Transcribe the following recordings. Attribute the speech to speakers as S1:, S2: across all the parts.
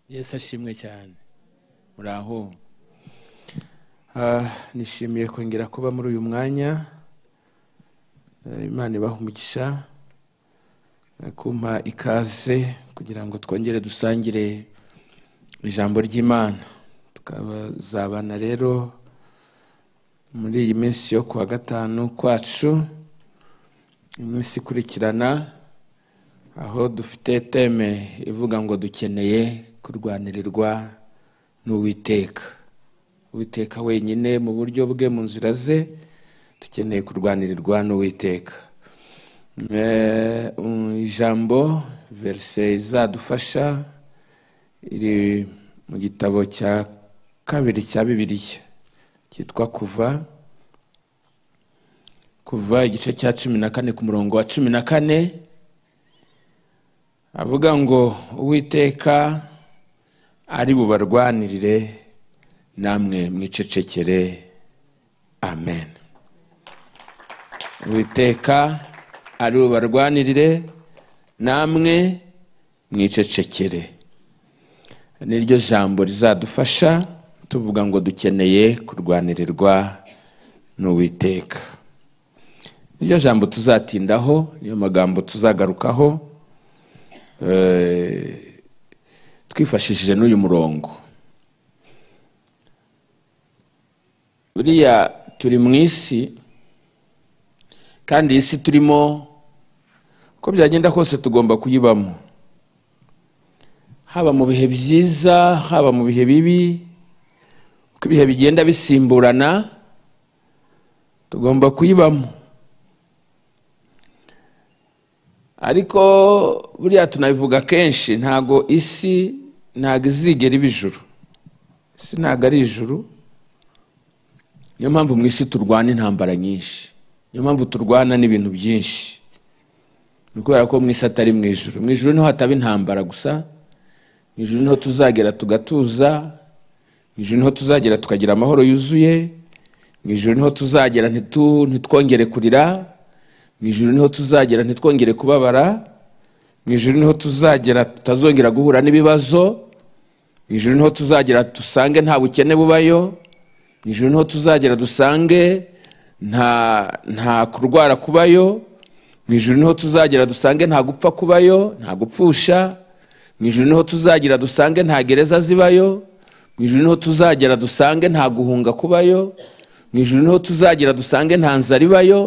S1: yesu ashimwe cyane muraho
S2: nishimiye kongera kuba muri uyu mwanya imana ibaha umugisha kumpa ikaze kugira ngo twongere dusangire ijambo ry'imana tukazabana rero muri iyi minsi yo kuwa gatanu kwacu iminsi ikurikirana aho dufite teme ivuga ngo dukeneye kurwanirirwa n'uwiteka uwiteka wenyine mu buryo bwe mu nzira ze dukeneye kurwanirirwa n'uwiteka ijambo verise izadufasha iri mu gitabo cya kabiri cya bibiliya cyitwa kuva kuva igice cya cumi na kane ku murongo wa cumi na kane avuga ngo uwiteka ari bubarwanirire namwe mwicecekere amen uwiteka ari bubarwanirire namwe mwicecekere niryo jambo rizadufasha tuvuga ngo dukeneye kurwanirirwa n'uwiteka niryo jambo tuzatindaho niyo magambo tuzagarukaho twifashishije n'uyu murongo buriya turi mu isi kandi iyi si turimo uko byagenda kose tugomba kuyibamo haba mu bihe byiza haba mu bihe bibi uko ibihe bigenda bisimburana tugomba kuyibamo ariko buriya tunabivuga kenshi ntago isi ntago izigera iba ijuru isi ntago ari ijuru niyo mpamvu mu isi turwana intambara nyinshi niyo mpamvu turwana n'ibintu byinshi ni kubera ko mu isi atari mu ijuru mu ijuru niho hataba intambara gusa mu ijuru niho tuzagera tugatuza mu ijuru niho tuzagera tukagira amahoro yuzuye mu ijuru niho tuzagera ntitwongere kurira mu ijoro niho tuzagera ntitwongere kubabara mu ijoro niho tuzagera tutazongera guhura n'ibibazo mu ijoro niho tuzagera dusange nta bukene bubayo mu ijoro niho tuzagera dusange nta kurwara kubayo mu ijoro niho tuzagera dusange nta gupfa kubayo nta gupfusha mu ijoro niho tuzagera dusange nta gereza zibayo mu ijoro niho tuzagera dusange nta guhunga kubayo mu ijoro niho tuzagera dusange nta nzara ibayo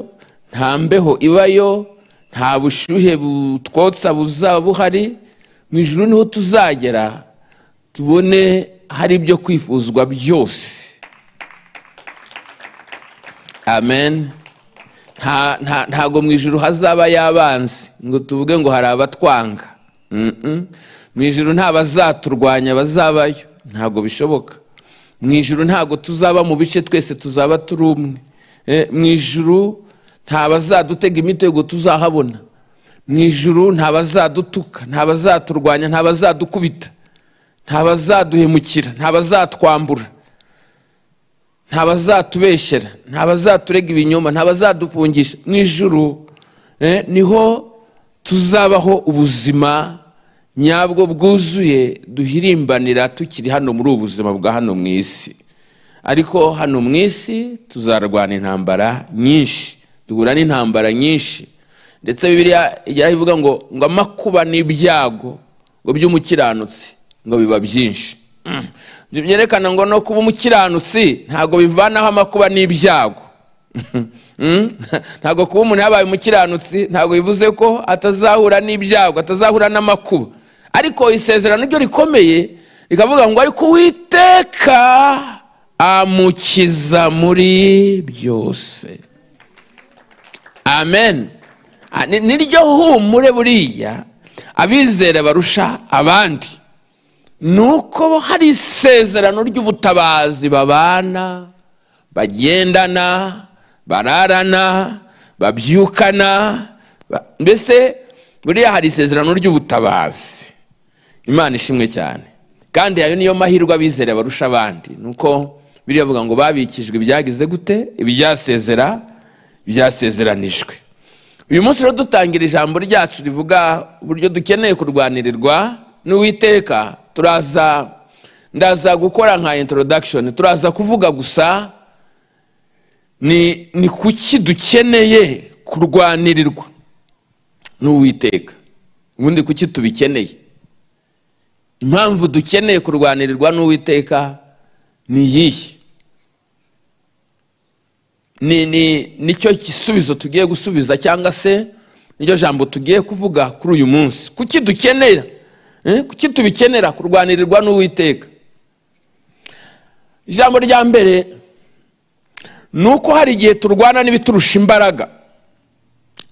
S2: nta mbeho ibayo nta bushyuhe butwotsa buzaba buhari mu ijoro niho tuzagera tubone hari ibyo kwifuzwa byose amen ntago mu ijoro hazaba yabanzi ngo tuvuge ngo hari abatwanga mu ijoro nta bazaturwanya bazabayo ntago bishoboka mu ijoro ntago tuzaba mu bice twese tuzaba turi umwe mu ijoro nta bazadutega imitego tuzahabona mu ijuru nta bazadutuka nta bazaturwanya nta bazadukubita nta bazaduhemukira nta bazatwambura nta bazatubeshyera nta bazaturega ibinyoma nta bazadufungisha mu ijuru niho tuzabaho ubuzima nyabwo bwuzuye duhirimbanira tukiri hano muri ubu buzima bwa hano mu isi ariko hano mu isi tuzarwana intambara nyinshi duhura n'intambara nyinshi ndetse bibiriya ijya ivuga ngo ngo amakuba n'ibyago ngo by'umukiranutsi ngo biba byinshi ibyo byerekana ngo no kuba umukiranutsi ntabwo bivanaho amakuba n'ibyago ntabwo kuba umuntu yabaye umukiranutsi ntabwo bivuze ko atazahura n'ibyago atazahura n'amakuba ariko isezerano ryo rikomeye rikavuga ngo ariko uwiteka amukiza muri byose amen niryo humure buriya abizera barusha abandi ni uko hari isezerano ry'ubutabazi babana bagendana bararana babyukana mbese buriya hari isezerano ry'ubutabazi imana ishimwe cyane kandi ayo niyo mahirwe abizera barusha abandi ni uko biriya bavuga ngo babikijwe ibyagize gute ibyasezera byasezeranijwe uyu munsi rero dutangira ijambo ryacu rivuga uburyo dukeneye kurwanirirwa n'uwiteka turaza ndaza gukora nka introduction turaza kuvuga gusa ni ni kuki dukeneye kurwanirirwa n'uwiteka ubundi kuki tubikeneye impamvu dukeneye kurwanirirwa n'uwiteka ni iyihe ni ni nicyo gisubizo tugiye gusubiza cyangwa se niryo jambo tugiye kuvuga kuri uyu munsi kuki dukenera Eh, kuki tubikenera kurwanirirwa n'uwiteka ijambo rya mbere ni uko hari igihe turwana n'ibiturusha imbaraga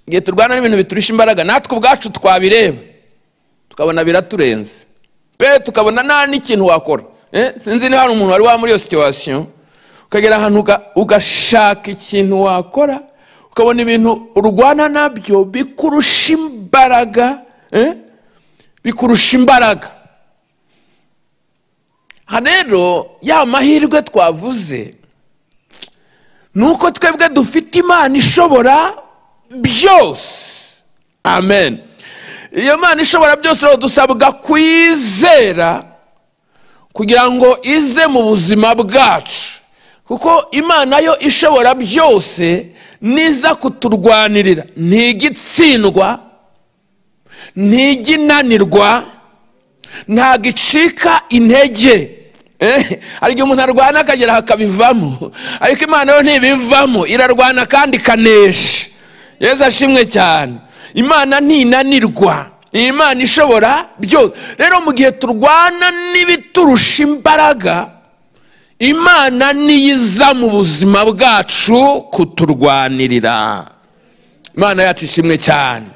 S2: igihe turwana n'ibintu biturusha imbaraga natwe ubwacu twabireba tukabona biraturenze pe tukabona nta n'ikintu wakora Eh, sinzi niba hari umuntu wari wa muri iyo situwasiyo ukagera ahantu uga- ugashaka ikintu wakora ukabona ibintu urwana nabyo bikurusha imbaraga eh, bikurusha imbaraga aha rero ya mahirwe twavuze ni uko twebwe dufite imana ishobora byose amen iyo mana ishobora byose rero dusabwa kuyizera kugira ngo ize mu buzima bwacu kuko imana yo ishobora byose niza kuturwanirira ntiga itsindwa ntiga inanirwa ntabwo icika intege Eh, hari igihe umuntu arwana akagera hakabivamo ariko imana yo ntibivamo irarwana kandi ikanesha yezu ashimwe cyane imana ntinanirwa ni imana ishobora byose rero mu gihe turwana n'ibiturusha imbaraga imana niyo iza mu buzima bwacu kuturwanirira imana yacu ishimwe cyane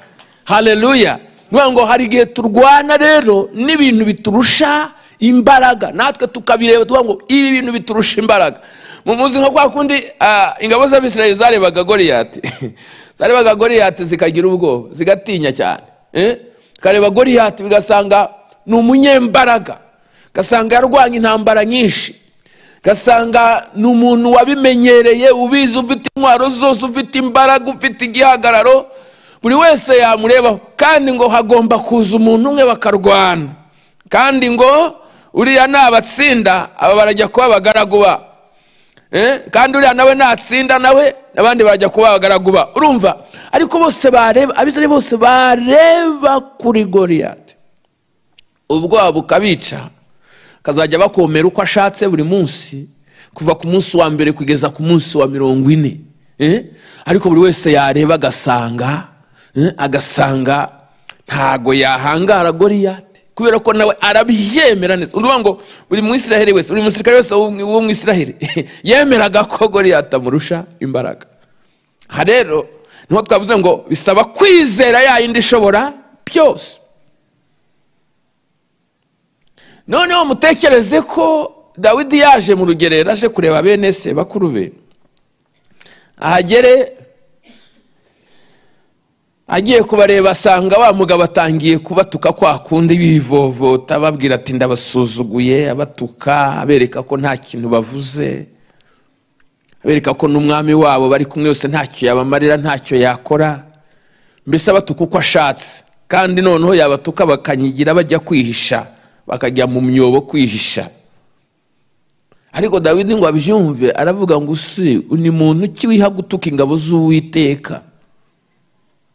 S2: haleluya niyo ngo hari igihe turwana rero n'ibintu biturusha imbaraga natwe tukabireba tuvuga ngo ibi bintu biturusha imbaraga mu muzi nka kwa kundi ah, ingabo z'abisirayeli zarebaga goriyati zarebaga goriyati zikagira ubwoba zigatinya cyane eh? kareba goriyati bigasanga ni umunyembaraga gasanga yarwanya intambara nyinshi gasanga ni umuntu wabimenyereye ubizi ufite intwaro zose ufite imbaraga ufite igihagararo buri wese yamurebaho kandi ngo hagomba kuza umuntu umwe bakarwana kandi ngo uriya nabatsinda aba barajya kuba abagaragu ba Eh, kandi uriya nawe natsinda nawe abandi bajya kuba abagaragu ba urumva ariko bose bareba abizere bose bareba kuri goriyati ubwoba bukabica akazajya bakomera uko ashatse buri munsi kuva ku munsi wa mbere kugeza ku munsi wa mirongo ine Eh? ariko buri wese yareba agasanga eh, agasanga ntago yahangara goriyate kubera ko nawe arabyemera neza uruvuga ngo buri mwisiraheli wese buri musirikare wese wo mu isiraheli yemeraga ko goriyate amurusha imbaraga aha rero niho twavuze ngo bisaba kwizera ya yindi ishobora byose noneho mutekereze ko dawidi yaje mu rugerero aje kureba bene se bakuru be ahagere agiye kubareba asanga wa mugabo atangiye kubatuka kwa kundi bivovota ababwira ati ndabasuzuguye abatuka abereka ko nta kintu bavuze abereka ko n'umwami wabo bari kumwe yose ntacyo yabamarira ntacyo yakora mbese abatuka uko ashatse kandi noneho yabatuka bakanyigira bajya kwihisha bakajya mu myobo kwihisha ariko dawidi ngo abyumve aravuga ngo usi ni muntu ki wiha gutuka ingabo z'uwiteka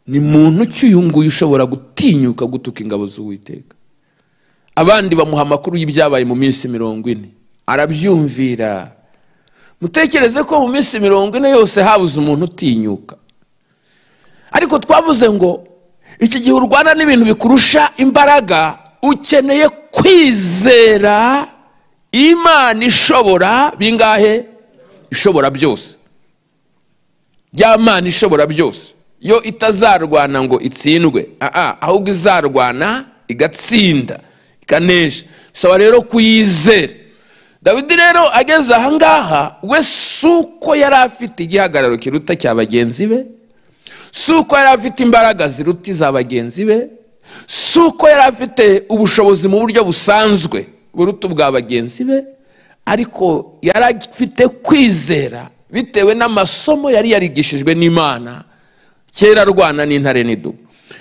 S2: ni muntu ki uyu nguyu ushobora gutinyuka gutuka ingabo z'uwiteka abandi bamuha amakuru y'ibyabaye mu minsi mirongo ine arabyumvira mutekereze ko mu minsi mirongo ine yose habuze umuntu utinyuka ariko twavuze ngo iki gihe urwana n'ibintu bikurusha imbaraga ukeneye kwizera imana ishobora bingahe ishobora byose ry'amana ishobora byose yo itazarwana ngo itsindwe aa ahubwo izarwana igatsinda ikanesha bisaba rero kuyizera dawidi rero ageze ahangaha we si uko yari afite igihagararo kiruta cya bagenzi be si uko yari afite imbaraga ziruta iza bagenzi be si uko yari afite ubushobozi mu buryo busanzwe buruta ubwa bagenzi be ariko yari afite kwizera bitewe n'amasomo yari yarigishijwe n'imana kera arwana n'intare n'idubu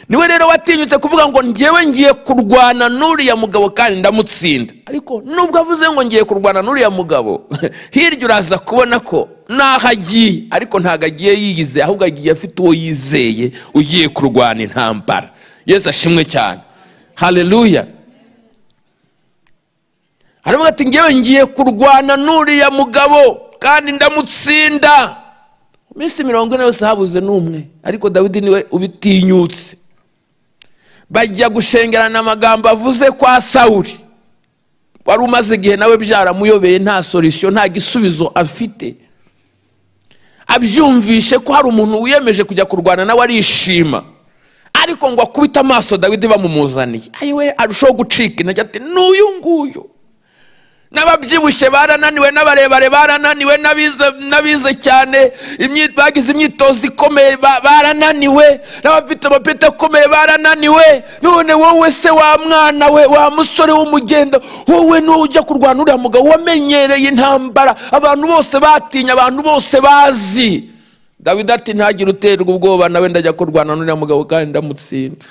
S2: niwe rero watinyutse kuvuga ngo ngewe ngiye kurwana n'uriya mugabo kandi ndamutsinda ariko nubwo avuze ngo ngiye kurwana n'uriya mugabo hirya uraza kubona ko n'aho agiye ariko ntabwo agiye yiyizeye ahubwo agiye afite uwo yizeye ugiye kurwana intambara yesu ashimwe cyane haleluya aravuga ati ngewe ngiye kurwana n'uriya mugabo kandi ndamutsinda mu minsi mirongo ine yose habuze n'umwe ariko dawidi niwe ubitinyutse bajya gushengerana amagambo avuze kwa sawuri wari umaze igihe nawe byaramuyobeye nta sorisiyo nta gisubizo afite abyumvishe ko hari umuntu wiyemeje kujya kurwana nawe arishima ariko ngo akubite amaso dawidi bamumuzaniye ayiwe arushaho gucika intege ati n'uyu nguyu n'ababyibushye barananiwe n'abarebare barananiwe n'abize n'abize cyane imyi- bagize imyitozo ikomeye ba- barananiwe n'abafite amapeti akomeye barananiwe none wowe se wa mwana we wa musore w'umugenda wowe niwo ujya kurwana uriya mugabo wamenyereye intambara abantu bose batinya abantu bose bazi dawidi ati ntagire uterwa ubwoba nawe ndajya kurwana n'uriya mugabo kandi ndamutsinda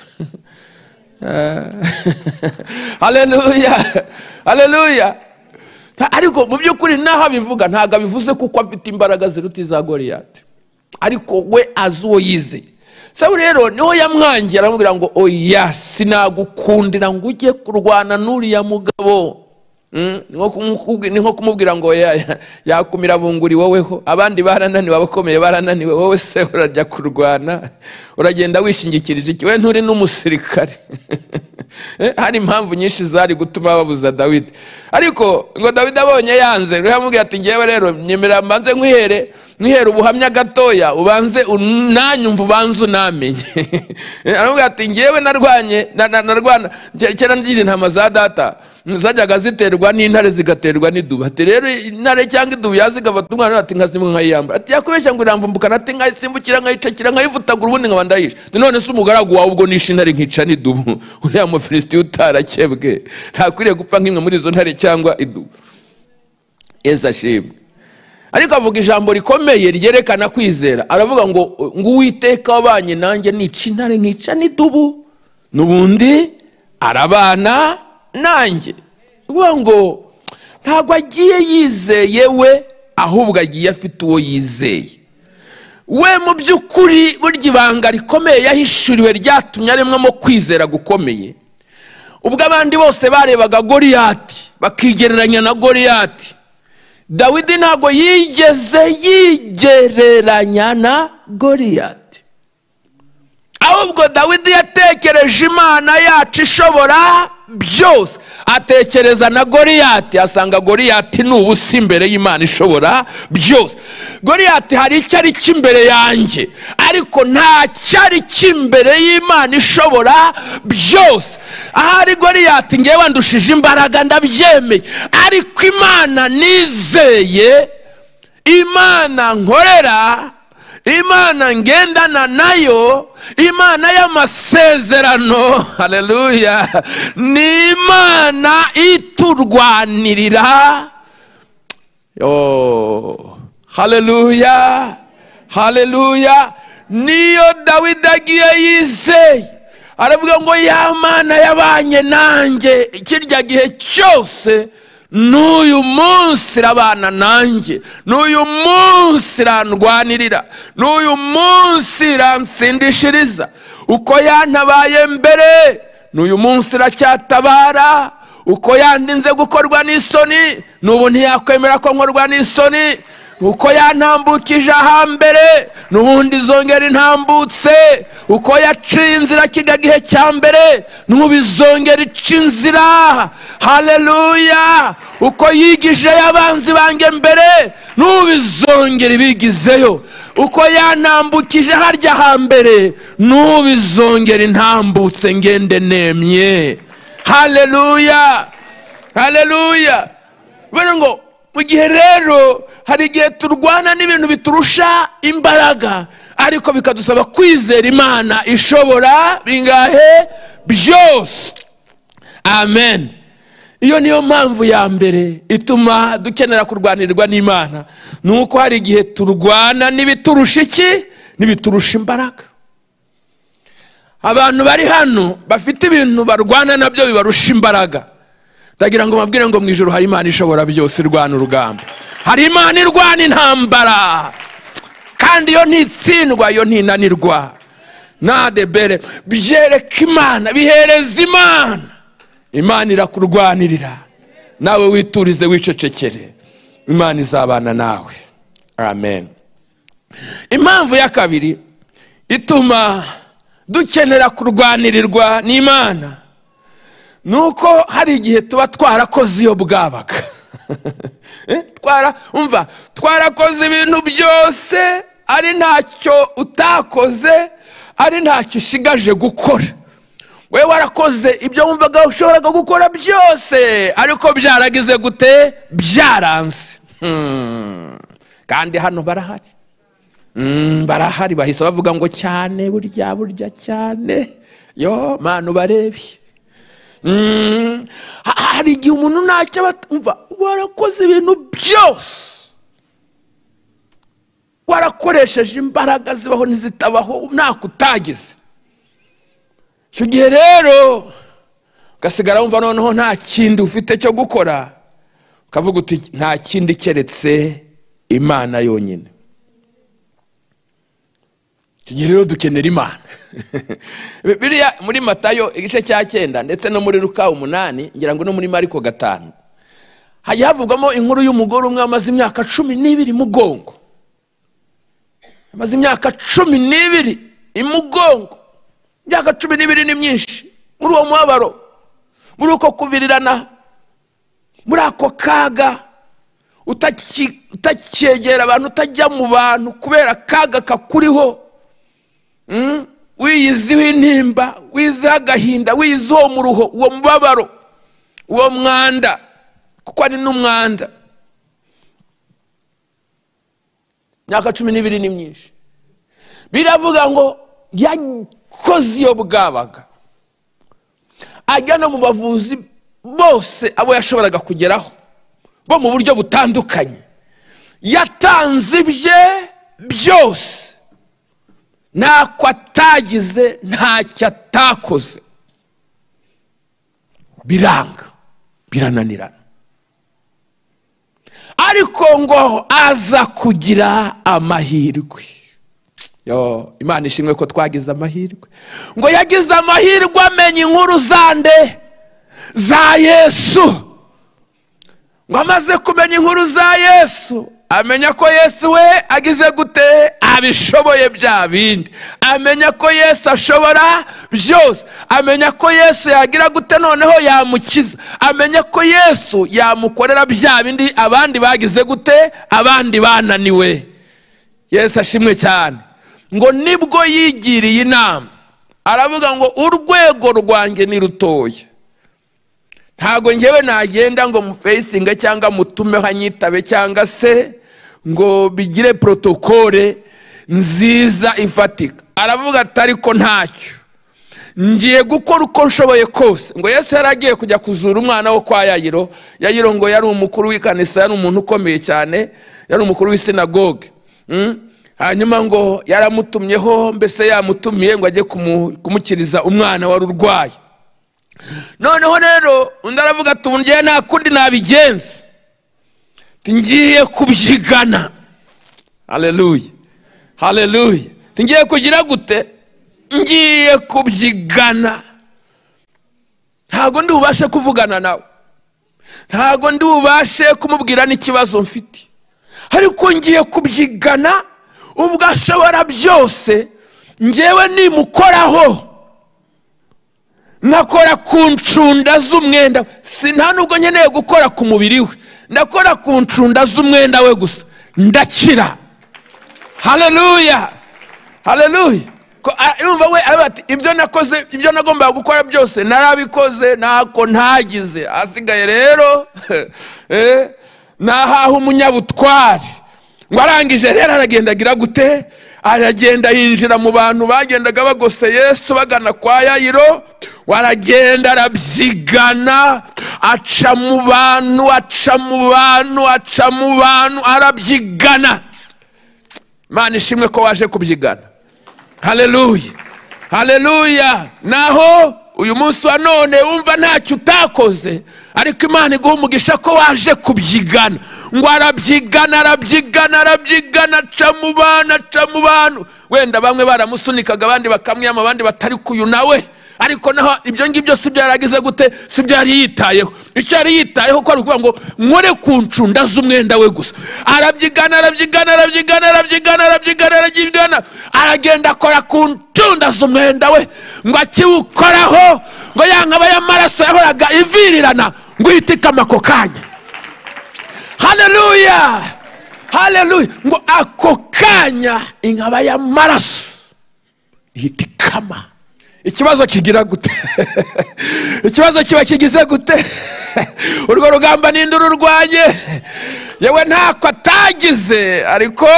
S2: haleluya haleluya Nta- ariko mu by'ukuri n'aho abivuga ntabwo abivuze kuko afite imbaraga ziruta iza goriyati ariko we azi uwo yizeye sawu rero niho yamwangiye aramubwira ngo oya sinagukundira ngo ujye kurwana n'uriya mugabo Mm, ni nko kumukubwi- ni nko kumubwira ngo ya- ya- yakumira bunguri woweho abandi barananiwe abakomeye barananiwe wowe se urajya kurwana uragenda wishingikirije iki we nturi n'umusirikare Eh, hari impamvu nyinshi zari gutuma babuza dawidi ariko ngo dawidi abonye yanze rero yamubwira ati ngewe rero nyemera mbanze nkwihere nkwihere ubuhamya gatoya ubanze unanyumva ubanze unamenye Eh, aramubwira ati ngewe narwanye na- na- narwana ke- kera ngira intama za data zajyaga ziterwa n'intare zigaterwa n'idubu ati rero intare cyangwa idubu yazigafata umwana ati nkazimwe nkayiyambura ati yakubeshya ngo iramvumbukana ati nkayisimbukira nkayicakira nkayivutagura ubundi nkaba ndayisha none se umugaragu wawe ubwo nishe intare nkica n'idubu uriya mufilisitiya utarakebwe ntakwiriye gupfa nk'imwe muri izo ntare cyangwa idubu yesu ashimwe ariko avuga ijambo rikomeye ryerekana kwizera aravuga ngo ngo uwiteka wabanye nanjye nica intare nkica n'idubu n'ubundi arabana nanjye uvuga ngo ntabwo agiye yizeye we ahubwo agiye afite uwo yizeye we mu by'ukuri burya ibanga rikomeye yahishuriwe ryatumye aremwamo kwizera gukomeye ubwo abandi bose barebaga goriyati bakigereranya na goriyati dawidi ntabwo yigeze yigereranya na goriyati ahubwo dawidi yatekereje imana yacu ishobora byose atekereza na goriyati asanga goriyati ni ubusa imbere y'imana ishobora byose goriyati hari icyo ari cyo imbere yanjye ariko nta cyari cy'imbere y'imana ishobora byose ahari goriyati ngewe ndushije imbaraga ndabyemeye ariko imana nizeye imana nkorera imana ngendana nayo imana y'amasezerano haleluya ni imana iturwanirira Oh, haleluya haleluya niyo dawidi agiye yizeye aravuga ngo ya mana yabanye nanjye kirya gihe cyose n'uyu munsi irabana nanjye n'uyu munsi irandwanirira n'uyu munsi iransindishiriza uko yantabaye mbere n'uyu munsi iracyatabara uko yandinze gukorwa n'isoni n'ubu ntiyakwemera ko nkorwa n'isoni uko yantambukije ahambere n'ubundi izongera intambutse uko yaciye inzira kijya gihe cya mbere n'ubu izongera ica inzira haleluya uko yigijeyo abanzi banjye mbere n'ubu izongera ibigizeyo uko yantambukije harya hambere n'ubu izongera intambutse ngende nemye haleluya haleluya bano ngo mu gihe rero hari igihe turwana n'ibintu biturusha imbaraga ariko bikadusaba kwizera imana ishobora bingahe byose amen iyo niyo mpamvu ya mbere ituma dukenera kurwanirwa n'imana ni uko hari igihe turwana n'ibiturusha iki n'ibiturusha imbaraga abantu bari hano bafite ibintu barwana nabyo bibarusha imbaraga ndagira ngo mbabwire ngo mu ijoro hari imana ishobora byose irwana urugamba hari imana irwana intambara kandi iyo ntitsindwa iyo ntinanirwa nadebere byereka imana bihereza imana imana irakurwanirira nawe witurize wicecekere imana izabana nawe amen impamvu ya kabiri ituma dukenera kurwanirirwa n'imana ni uko hari igihe tuba twarakoze iyo bwabaga Eh, twara umva twarakoze ibintu byose ari ntacyo utakoze ari ntacyo usigaje gukora we warakoze ibyo wumvaga ushoboraga gukora byose ariko byaragize gute byaranze Hmm. kandi hano barahari Mm, barahari bahise bavuga ngo cyane burya burya cyane yo manu barebi Mm, ha- hari igihe umuntu ntacyo aba umva warakoze ibintu byose warakoresheje imbaraga zibaho n'izitabaho ntako utagize icyo gihe rero ugasigara wumva noneho nta kindi ufite cyo gukora ukavuga uti nta kindi keretse imana yonyine icyo gihe rero dukenera imana biriya muri matayo igice cya cyenda ndetse no muri ruka umunani ngira ngo no muri mariko gatanu hajya havugwamo inkuru y'umugore umwe wamaze imyaka cumi n'ibiri mugongo amaze imyaka cumi n'ibiri imugongo imyaka cumi n'ibiri ni myinshi muri uwo mubabaro muri uko kuvirirana muri ako kaga utaki- utacyegera abantu utajya mu bantu kubera akaga kakuriho Mm? wiyiziho intimba wiyiziho agahinda wiyiziho mu ruho uwo mubabaro uwo mwanda kuko ari n'umwanda imyaka cumi n'ibiri ni myinshi biravuga ngo yakoze iyo bwabaga ajya no mu bavuzi bose abo yashoboraga kugeraho bo mu buryo butandukanye yatanze ibye byose ntako atagize ntacyo atakoze biranga birananirana ariko ngo aza kugira amahirwe yo imana ishimwe ko twagize amahirwe ngo yagize amahirwe amenya inkuru zande za yesu ngo amaze kumenya inkuru za yesu amenya ko yesu we agize gute abishoboye bya bindi amenya ko yesu ashobora byose amenya ko yesu yagira gute noneho yamukiza amenya ko yesu yamukorera bya bindi abandi bagize gute abandi bananiwe yesu ashimwe cyane ngo nibwo yigiriye inama aravuga ngo urwego rwanjye ni rutoya ntabwo ngewe nagenda ngo mufesinge cyangwa mutume hanyitabe cyangwa se ngo bigire protokole nziza ifatika aravuga ati ariko ntacyo ngiye gukora uko nshoboye kose ngo yesu yari agiye kujya kuzura umwana wo kwa yayiro yayiro ngo yari umukuru w'ikanisa yari umuntu ukomeye cyane yari umukuru w'isinagoge Mm? hanyuma ngo yaramutumyeho mbese yamutumiye ngo ajye kumu- kumukiriza umwana wari urwaye noneho rero undi aravuga ati ubu ngewe nta kundi nabigenza Ati, ngiye kubyigana hareruya hareruya ngiye kugira gute ngiye kubyigana ntabwo ndi bubashe kuvugana nawe ntabwo ndi bubashe kumubwira n'ikibazo mfite ariko ngiye kubyigana ubwo ashobora byose ngewe nimukoraho nkakora ku ncunda z'umwenda we. si nta nubwo nkeneye gukora ku mubiri we ndakora ku ncunda z'umwenda we gusa ndakira hareruya hareruya ko a- yumva we aravuga ati ibyo nakoze ibyo nagombaga gukora byose narabikoze ntako ntagize hasigaye rero eh, nahaha umunyabutwari ngo arangije rero aragenda agira gute aragenda yinjira mu bantu bagendaga bagose yesu bagana kwa yayiro waragenda arabyigana aca mu bantu aca mu bantu aca mu bantu arabyigana imana ishimwe ko waje kubyigana hareruya hareruya naho uyu munsi wa none wumva ntacyo utakoze ariko imana iguha umugisha ko waje kubyigana ngo arabyigana arabyigana arabyigana aca mu bantu aca mu bantu wenda bamwe baramusunikaga abandi bakamwiyama abandi batari kuyu nawe ariko naho ibyo ngibyo si byaragize gute si byari yitayeho icyo yari yitayeho ko ari ukuvuga ngo nkore ku ncunda z'umwenda we gusa arabyigana arabyigana arabyigana arabyigana arabyigana arabyigana aragenda akora ku ncunda z'umwenda we ngo akiwukoraho ngo ya nkaba y'amaraso yahoraga ivirirana ngo uhite ikama ako kanya hareruya hareruya ngo ako kanya inkaba y'amaraso ihita ikama ikibazo kigira gute ikibazo kiba kigize gute urwo rugamba ninde ururwanye yewe ntako atagize ariko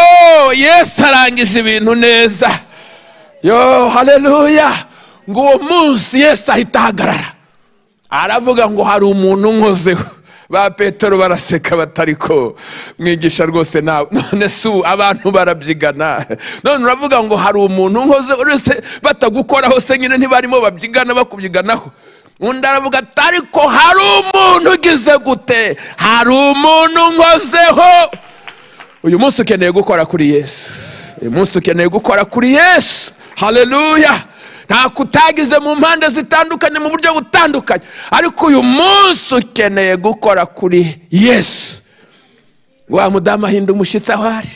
S2: yesu arangije ibintu neza yo hareruya ngo uwo munsi yesu ahita ahagarara aravuga ngo hari umuntu unkozeho ba petero baraseka batari ko mwigisha rwose nawe none si ubu abantu barabyigana none uravuga ngo hari umuntu nkoze uretse batagukoraho se nyine ntibarimo babyigana bakubyiganaho undi aravuga ati ariko hari umuntu ugize gute hari umuntu nkozeho uyu munsi ukeneye gukora kuri yesu uyu munsi ukeneye gukora kuri yesu hareruya ntako utagize mu mpande zitandukanye mu buryo butandukanye ariko uyu munsi ukeneye gukora kuri yesu wa mudamu ahinda umushyitsi aho ari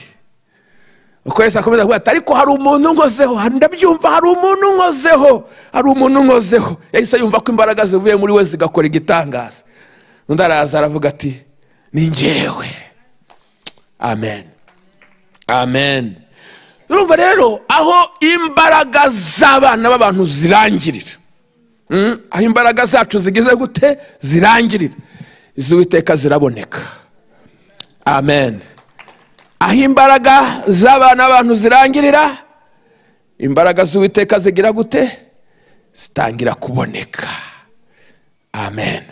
S2: uko yesu akomeza kuvuga ati ariko hari umuntu unkozeho ndabyumva hari umuntu unkozeho hari umuntu unkozeho yahise yumva ko imbaraga zivuye muri we zigakora igitangaza undi araza aravuga ati ni ngewe amen amen urumva rero aho imbaraga z'abana b'abantu zirangirira aho imbaraga zacu zigize gute zirangirira iz'uwiteka ziraboneka amen aho imbaraga z'abana b'abantu zirangirira imbaraga z'uwiteka zigira gute zitangira kuboneka amen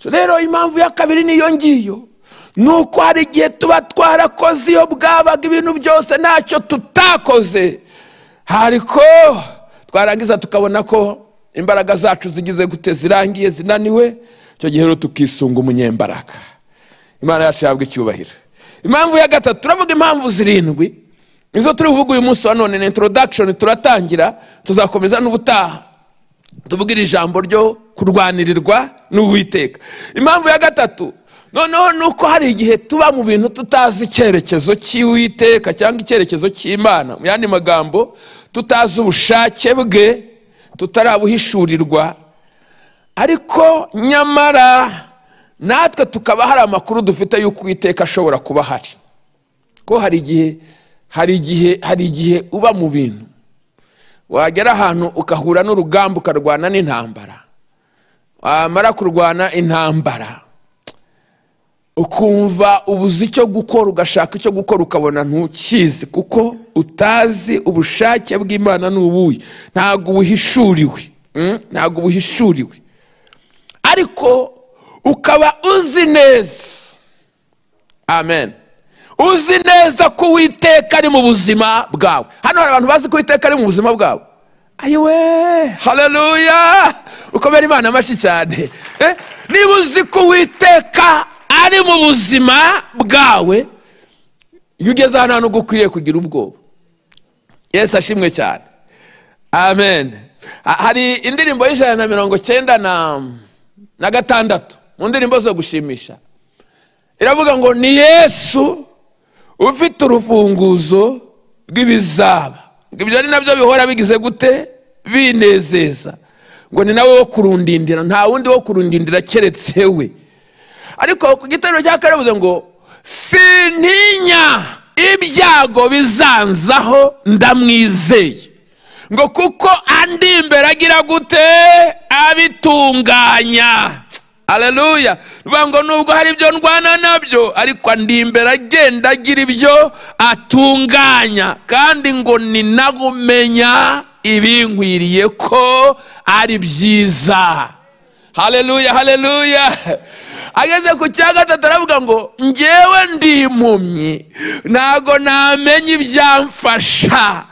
S2: rero impamvu ya kabiri niyo ngiyo ni uko hari igihe tuba twarakoze iyo bwabaga ibintu byose ntacyo tutakoze hariko twarangiza tukabona ko imbaraga zacu zigize gute zirangiye zinaniwe icyo gihe rero tukisunga umunyembaraga imana yacu yabwa icyubahiro impamvu ya gatatu turavuga impamvu zirindwi izo turi buvuga uyu munsi wa none ni introduction turatangira tuzakomeza n'ubutaha tuvugira ijambo ryo kurwanirirwa n'uwiteka impamvu ya gatatu noneho ni uko hari igihe tuba mu bintu tutazi icyerekezo cy'iwiteka cyangwa icyerekezo cy'imana mu yandi magambo tutazi ubushake bwe tutarabuhishurirwa ariko nyamara natwe tukaba hari amakuru dufite y'uko uwiteka ashobora kuba ahari ko hari igihe hari igihe hari igihe uba mu bintu wagera ahantu ugahura n'urugamba ukarwana n'intambara wamara kurwana intambara ukumva ubuze icyo gukora ugashaka icyo gukora ukabona ntukizi kuko utazi ubushake bw'imana ni ubuye ntabwo ubuhishuriwe ntabwo ubuhishuriwe ariko ukaba uzi neza amen uzi neza ko uwiteka ari mu buzima bwawe hano hari abantu bazi ko uwiteka ari mu buzima bwawe ayiwe hareruya ukomere imana amashyi cyane niba uzi ko uwiteka ari mu buzima bwawe iyo ugeze ahantu ntabwo ukwiriye kugira ubwoba yesu ashimwe cyane amen hari indirimbo y'ijana na mirongo cyenda na gatandatu mu ndirimbo zo gushimisha iravuga ngo ni yesu ufite urufunguzo rw'ibizaba ibyo ni nabyo bihora bigize gute binezeza ngo ni nawe wo kurundindira nta wundi wo kurundindira keretse we ariko ku gitero cya karabuze ngo sintinya ibyago bizanzaho ndamwizeye ngo kuko andi imbere agira gute abitunganya aleluya bivuga ngo nubwo hari ibyo ndwana nabyo ariko andi imbere agenda agira ibyo atunganya kandi ngo ni nawe umenya ibinkwiriye ko ari byiza hareruya hareruya ageze ku cya gatatu aravuga ngo ngewe ndi impumyi ntago namenya ibyamfasha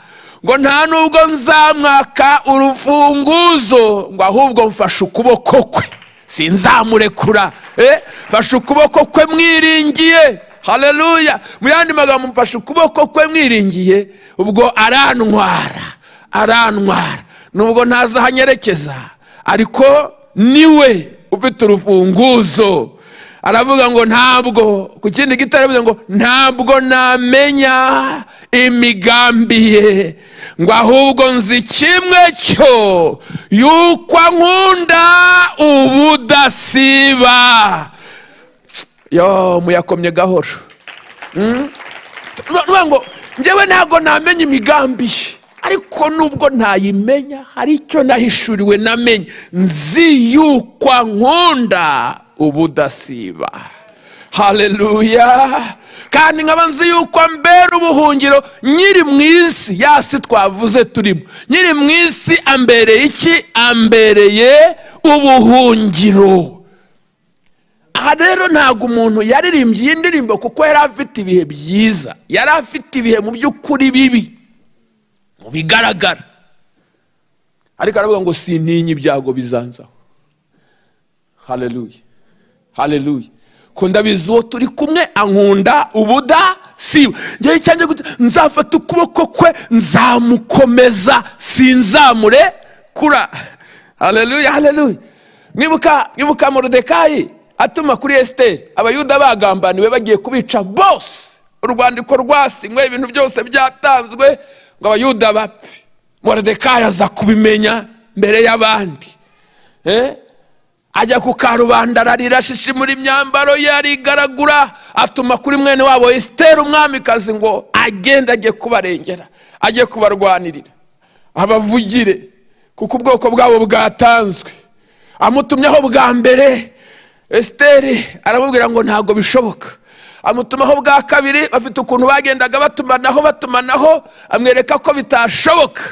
S2: ngo nta nubwo nzamwaka urufunguzo ngo ahubwo mfashe ukuboko kwe sinzamurekura eh, mfashe ukuboko kwe mwiringiye haleluya mu yandi magambo mfashe ukuboko kwe mwiringiye ubwo arantwara arantwara nubwo ntazahanyereke ariko niwe ufite urufunguzo aravuga ngo ntabwo ku kindi gito aravuga ngo ntabwo namenya imigambi ye ngo ahubwo nzi kimwe cyo yuko nkunda ubudasiba yo muyakomye gahoro Mm? Nuvuga ngo njyewe ntabwo namenya imigambi ye ariko nubwo ntayimenya hari icyo nahishuriwe namenye nzi yuko nkunda ubudasiba haleluya kandi nkaba nzi yuko ambera ubuhungiro nyiri mu isi yasi twavuze turimo nyiri mu isi ambereye iki ambereye ubuhungiro aha rero ntabwo umuntu yaririmbye iyi ndirimbo kuko yari afite ibihe byiza yari afite ibihe mu by'ukuri bibi mu bigaragara ariko aravuga ngo sintinye ibyago bizanzaho haleluya haleluya ko ndabizi uwo turi kumwe ankunda ubudasiba ngewe cyane nzafata ukuboko kwe nzamukomeza sinzamurekura haleluya haleluya mwibuka mwibuka morodekayi atuma kuri esiteri abayuda bagambaniwe bagiye kubica bose urwandiko rwasinywe ibintu byose byatanzwe ngo abayuda bapfe morodekayi aza kubimenya mbere y'abandi Eh? ajya ku karubanda ararira shishimura imyambaro ye arigaragura atuma kuri mwene wabo esiteri umwamikazi ngo agende ajye kubarengera ajye kubarwanirira abavugire kuko ubwoko bwabo bwatanzwe amutumyeho bwa mbere esiteri aramubwira ngo ntabwo bishoboka amutumaho bwa kabiri bafite ukuntu bagendaga batumanaho batumanaho amwereka ko bitashoboka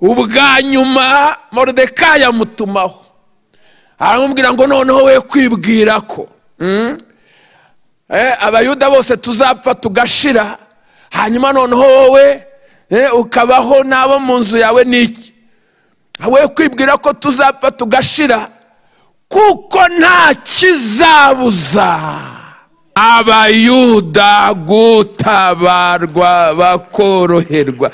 S2: ubwa nyuma morodekayi amutumaho aramubwira ngo noneho we kwibwira ko abayuda bose tuzapfa tugashira hanyuma noneho wowe ukabaho n'abo mu nzu yawe n'iki we kwibwira ko tuzapfa tugashira kuko nta kizabuza abayuda gutabarwa bakoroherwa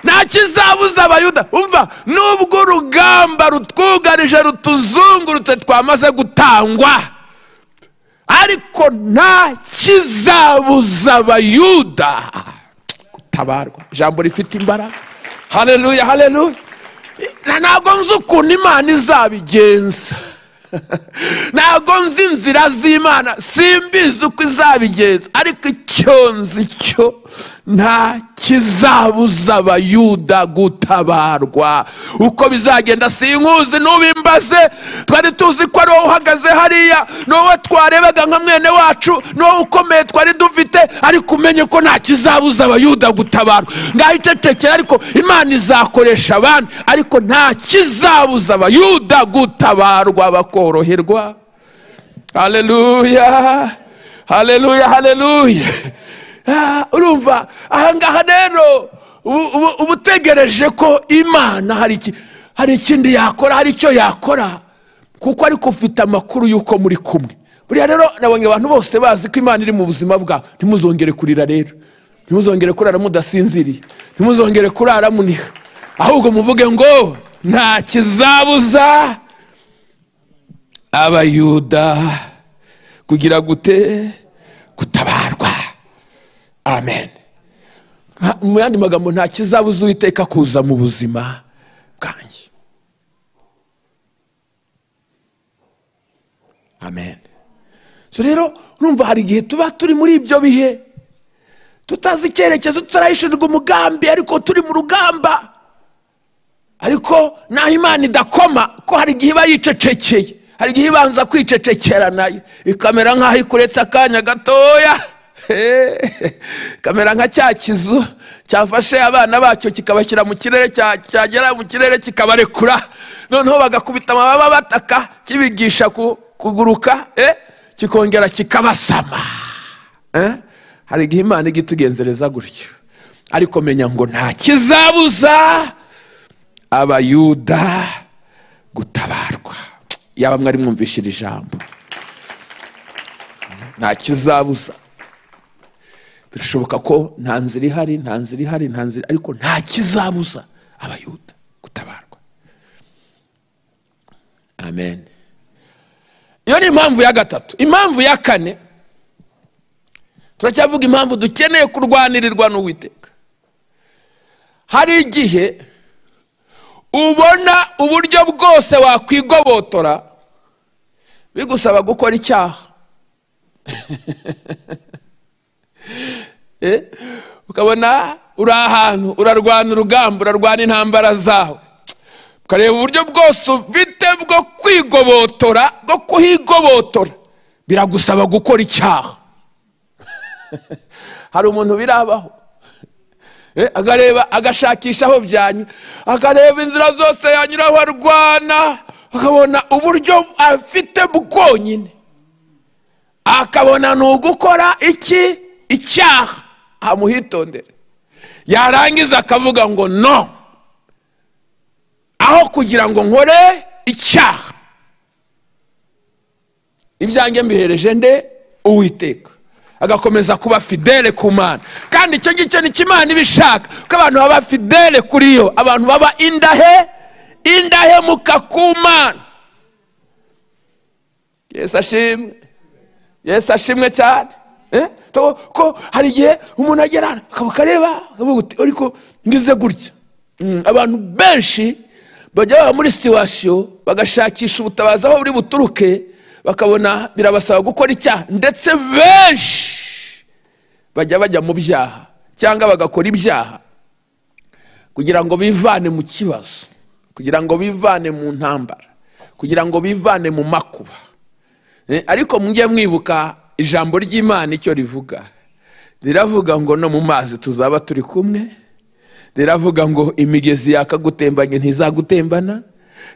S2: nta kizabuza abayuda umva nubwo urugamba rutwugarije rutuzungurutse twamaze gutangwa ariko nta kizabuza abayuda gutabarwa ijambo rifite imbaraga haleluya haleluya ntabwo nzi ukuntu imana izabigenza ntabwo nzi inzira z'imana simbizi uko izabigenza ariko icyo nzi cyo nta kizabuza abayuda gutabarwa uko bizagenda sinkuzi n'ubimbaze twari tuzi ko ari wowe uhagaze hariya ni wowe twarebaga nka mwene wacu ni wowe ukomeye twari dufite ariko umenye ko nta kizabuza abayuda gutabarwa ngaho icecekera ariko imana izakoresha abandi ariko nta kizabuza abayuda gutabarwa bakoroherwa haleluya haleluya haleluya urumva ahangaha rero uba utegereje ko imana hari ikindi yakora hari icyo yakora kuko ariko ufite amakuru y'uko muri kumwe buriya rero nabonye abantu bose bazi ko imana iri mu buzima bwabo ntimuzongere kurira rero ntimuzongere kurara mudasinziriye ntimuzongere kurara muniha ahubwo muvuge ngo nta kizabuza abayuda kugira gute gutabarwa amen mu yandi magambo nta kizabuza uwiteka kuza mu buzima bwanjye amen so rero urumva hari igihe tuba turi muri ibyo bihe tutazi icyerekezo tutarayishinzwe umugambi ariko turi mu rugamba ariko naho imana idakoma ko hari igihe iba yicecekeye hari igihe ibanza kwicecekera nayo ikamera nk'aho ikuretse akanya gatoya kamera nka cya kizu cyafashe abana bacyo kikabashyira mu kirere cyagera mu kirere kikabarekura noneho bagakubita amababa bataka kibigisha kuguruka kikongera kikabasama hari igihe imana igitugenzereza gutyo ariko menya ngo nta kizabuza abayuda gutabarwa yaba mwari mwumvishe iri jambo nta kizabuza birashoboka ko nta nzira ihari nta nzira ihari nta nzira ariko nta kizabuza abayuda gutabarwa amen iyo ni impamvu ya gatatu impamvu ya kane turacyavuga impamvu dukeneye kurwanirirwa n'uwiteka hari igihe ubona uburyo bwose wakwigobotora bigusaba gukora icyaha Eh, ukabona uri ahantu urarwana urugamba urarwana intambara zawe ukareba uburyo bwose ufite bwo kwigobotora bwo kuhigobotora biragusaba gukora icyaha hari umuntu birabaho Eh, akareba agashakisha aho byanyura akareba inzira zose yanyuraho arwana akabona uburyo afite bwonyine akabona ni ugukora iki icyaha amuhitondere yarangiza akavuga ngo no aho kugira ngo nkore icyaha ibyanjye mbihereje nde uwiteka agakomeza kuba fidele ku mana kandi icyo ngicyo ni imana iba ishaka ko abantu baba fidele kuri yo abantu baba indahe indahemuka ku mana yesu ashimwe yesu ashimwe cyane Eh? To- ko hari igihe umuntu agera akaba akareba akavuga uti ariko mbize gutya Mm, abantu benshi bajya baba muri situwasiyo bagashakisha ubutabazi aho buri buturuke bakabona birabasaba gukora icyaha ndetse benshi bajya bajya mu byaha cyangwa bagakora ibyaha kugira ngo bivane mu kibazo kugira ngo bivane mu ntambara kugira ngo bivane mu makuba Eh, ariko mujye mwibuka ijambo ry'imana icyo rivuga riravuga ngo no mu mazi tuzaba turi kumwe riravuga ngo imigezi yakagutembanye ntizagutembana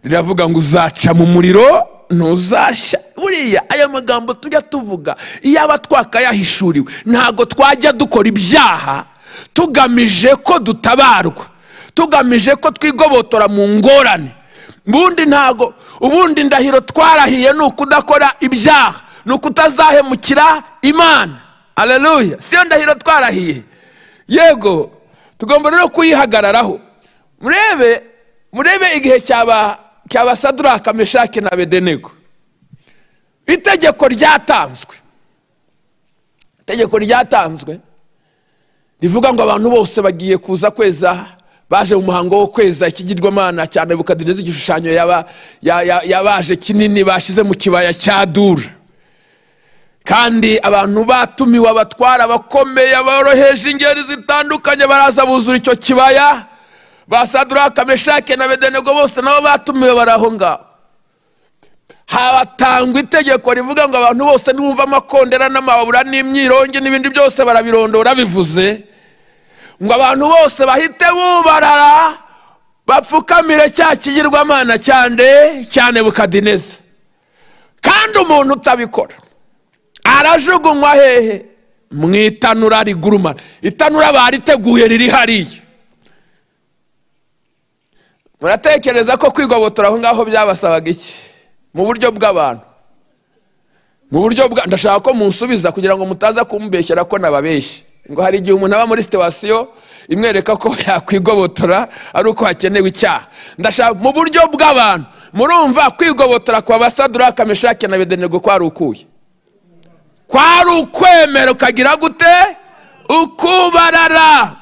S2: riravuga ngo uzaca mu muriro ntuzashya buriya aya magambo tujya tuvuga iyaba twakayahishuriwe ntabwo twajya dukora ibyaha tugamije ko dutabarwa tugamije ko twigobotora mu ngorane ubundi ntago ubundi ndahiro twarahiye ni ukudakora ibyaha ni ukutazahemukira imana aleluya siyo ndahiro twarahiye yego tugomba rero kuyihagararaho murebe murebe igihe cyaba cyabasaduraka meshake na bedenego itegeko ryatanzwe itegeko ryatanzwe rivuga ngo abantu bose bagiye kuza kweza baje mu muhango wo kweza ikigirwamana cya nebukadineza igishushanyo yaba- ya- ya- yabaje kinini bashyize mu kibaya cya dura kandi abantu batumiwe abatwara abakomeye aboroheje ingeri zitandukanye baraza buzura icyo kibaya basaduraka meshake na bedenego bose nabo batumiwe bari aho ngaho hatangwa itegeko rivuga ngo abantu bose niwumva amakondera n'amababura n'imyirongi n'ibindi byose barabirondora bivuze ngo abantu bose bahite bubarara bapfukamire cya kigirwamana cyane cyane bukadineze kandi umuntu utabikora arajugunywa hehe mu itanura rigurumana itanura bariteguye riri hariya muratekereza ko kwigobotora aho ngaho byabasabaga iki mu buryo bw'abantu mu buryo bwa ndashaka ko munsubiza kugira ngo mutaza kumbeshyera ko nababeshye ngo hari igihe umuntu aba muri situwasiyo imwereka ko yakwigobotora ari uko hakenewe icyaha ndashaka mu buryo bw'abantu murumva kwigobotora kwa basadura kameshake na bedenego kwari ukuye kwari ukwemera ukagira gute ukubarara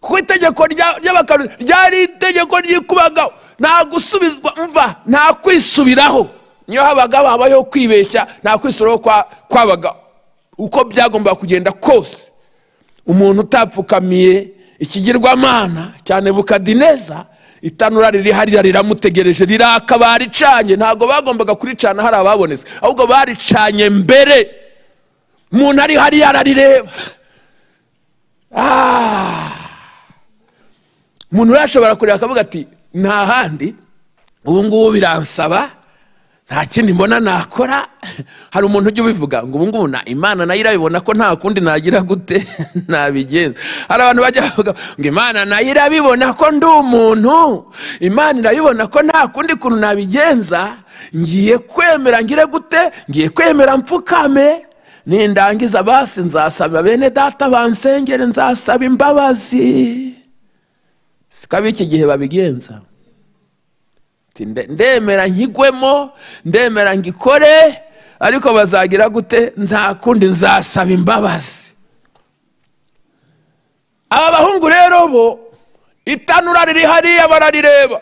S2: kuko itegeko rya- ry'abakanu ryari itegeko ryikubagaho nta gusubizwa mva nta kwisubiraho niyo habagaho habayeho kwibeshya nta kwisubiraho kwa- kwabagaho uko byagombaga kugenda kose umuntu utapfukamiye ikigirwamana cyane bukadineza itanura riri hariya riramutegereje riraka baricanye ntabwo bagombaga kuricana hari ababonetse ahubwo baricanye mbere umuntu ari hariya ararireba Ah! umuntu rero ashobora kureba akavuga ati nta handi ubu ngubu biransaba nta kindi mbona nakora hari umuntu ujya ubivuga ngo ubu ngubu na imana nayo irabibona ko nta kundi nagira gute nabigenza hari abantu bajya bavuga ngo imana nayo irabibona ko ndi umuntu imana irabibona ko nta kundi kuntu nabigenza ngiye kwemera ngire gute ngiye kwemera mfukame nindangiza basi nzasaba bene data bansengere nzasaba imbabazi sikabi iki gihe babigenza Ati, nde- ndemera nkigwemo ndemera ngikore ariko bazagira gute nta kundi nzasaba imbabazi aba bahungu rero bo itanura riri hariya bararireba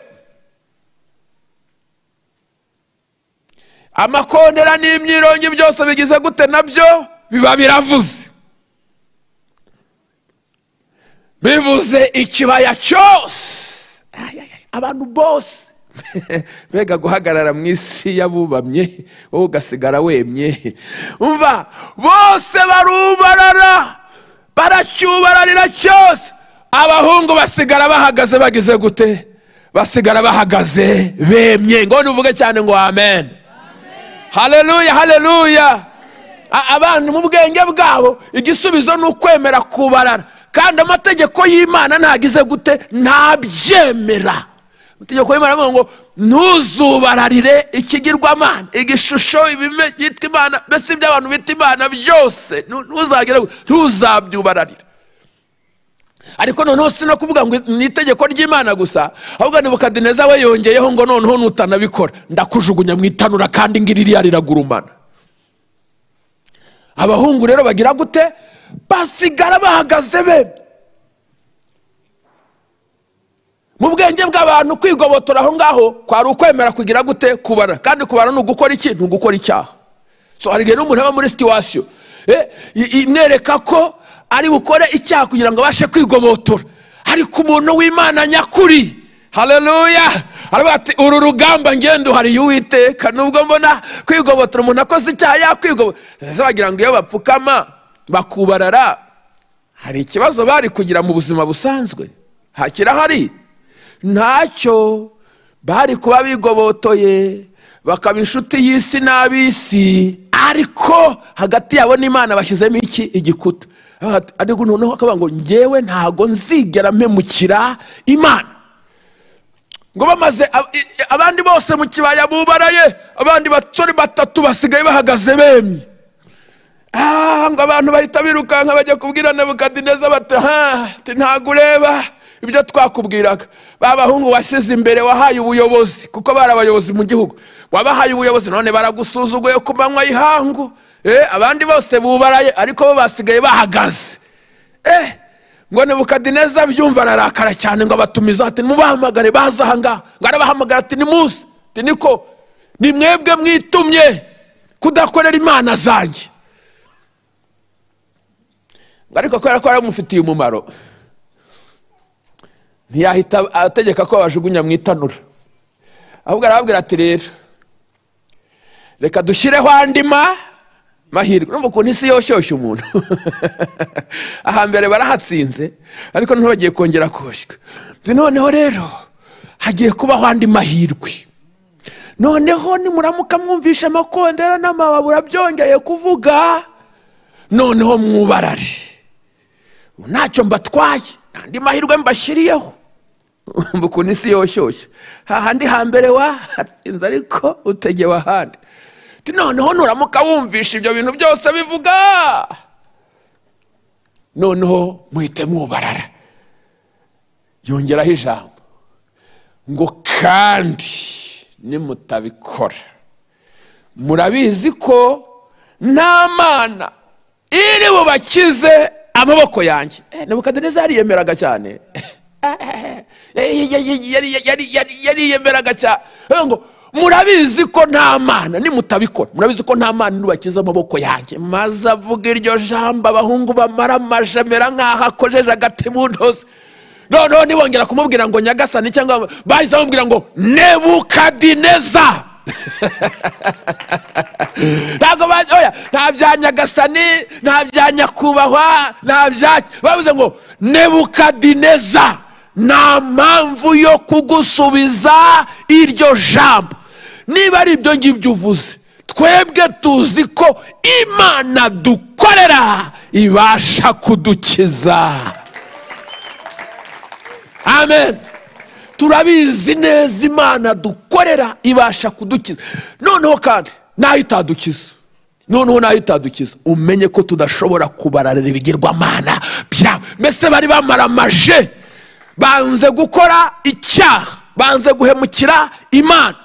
S2: amakondera n'imyirongi byose bigize gute nabyo biba biravuze bivuze ikibaya cyose Ay, ay, ay, abantu bose mbega guhagarara mu isi y'abubamye wowe ugasigara wemye umva bose barubarara baracyubararira cyose abahungu basigara bahagaze bagize gute basigara bahagaze bemye ngo ntuvuge cyane ngo amen haleluya haleluya A- abantu mu bwenge bwabo igisubizo ni ukwemera kubarara kandi amategeko y'imana ntagize gute ntabyemera amategeko y'imana avuga ngo ntuzubararire ikigirwamana igishusho ibime byitwa imana mbese ibyo abantu bita imana byose nu- ntuzagire gu- ntuzabyubararire ariko noneho si no kuvuga ngo ni itegeko ry'imana gusa ahubwo nebukadineza we yongeyeho ngo noneho nutanabikora ndakujugunya mu itanura kandi ngiririya riragurumana abahungu rero bagira gute basigara bahagaze be mu bwenge bw'abantu kwigobotora aho ngaho kwari ukwemera kugira gute kubara kandi kubara ni ugukora iki ni ugukora icyaha so hari igihe n'umuntu aba muri situwasiyo eh, i- i- nereka ko ari bukore icyaha kugira ngo abashe kwigobotora ariko umuntu w'imana nyakuri haleluya aravuga ati uru rugamba ngendo hari uwiteka nubwo mbona kwigobotora umuntu akoze icyaha yakwigobotora ese wagira ngo iyo bapfukama bakubarara hari ikibazo bari kugira mu buzima busanzwe hakirahari ntacyo bari kuba bigobotoye bakaba inshuti y'isi n'ab'isi ariko hagati yabo n'imana bashyizemo iki igikuta Ati- ariko noneho akavuga ngo ngewe ntago nzigera mpemukira imana ngo bamaze ab- i- i- abandi bose mu kibaya bubaraye abandi basore batatu basigaye bahagaze bemye Ah, ngo abantu bahita birukanka bajya kubwira nebukadineza bati "Ha, ati, ntabwo ureba ibyo twakubwiraga ba bahungu wasize imbere wahaye ubuyobozi kuko bari abayobozi mu gihugu wabahaye ubuyobozi none baragusuzuguye ku manywa y'ihangu Eh, abandi bose bubaraye ariko bo basigaye bahagaze eh, ngo nebukadineza byumva ararakara cyane ngo abatumiza ati nimubahamagare baza ahangaha ngo arabahamagara ati nimuze ati niko ni mwebwe mwitumye kudakorera imana zanjye ngo ariko kubera ko yaramufitiye umumaro ntiyahita ategeka ko bajugunya mu itanura ahubwo arababwira ati rero reka dushyireho andi ma mahirwe numva ukuntu isi yoshyushya umuntu ahambere barahatsinze ariko noneho bagiye kongera koshywa Ati, noneho rero hagiye kubaho andi mahirwe noneho nimuramuka mwumvisha amakondera n'amababura byongeye kuvuga noneho mwubarare ubu ntacyo mbatwaye andi mahirwe mbashyiriyeho Umva ukuntu isi yoshyushya hahandi hambere wahatsinze ariko utegewe ahandi Ati, noneho nuramuka wumvisha ibyo bintu byose bivuga noneho muhite mwubarara yongeraho ijambo ngo kandi nimutabikora murabizi ko nta mana iri bubakize amaboko yanjye Eh, nebukadineza yariyemeraga cyane Eh, yari- yari- yari- yari- yariyemeraga cyane Avuga ngo murabizi ko nta mana nimutabikora murabize ko nta mana nubakiza amaboko yanjye maze avuga iryo jambo abahungu bamara amajamera nk'aho akojeje agati mu ntozi noneho nibongera kumubwira ngo nyagasani cyangwa bahise bamubwira ngo nebukadineza ntabwo ba- oya, nta bya nyagasani nta bya nyakubahwa nta bya bavuze ngo nebukadineza nta mpamvu yo kugusubiza iryo jambo niba ari ibyo ngibyo uvuze twebwe tuzi ko imana dukorera ibasha kudukiza amen turabizi neza imana dukorera ibasha kudukiza noneho kandi nayo itadukiza noneho nayo itadukiza umenye ko tudashobora kubararira ibigirwamana byawe mbese bari bamaramaje banze gukora icyaha banze guhemukira imana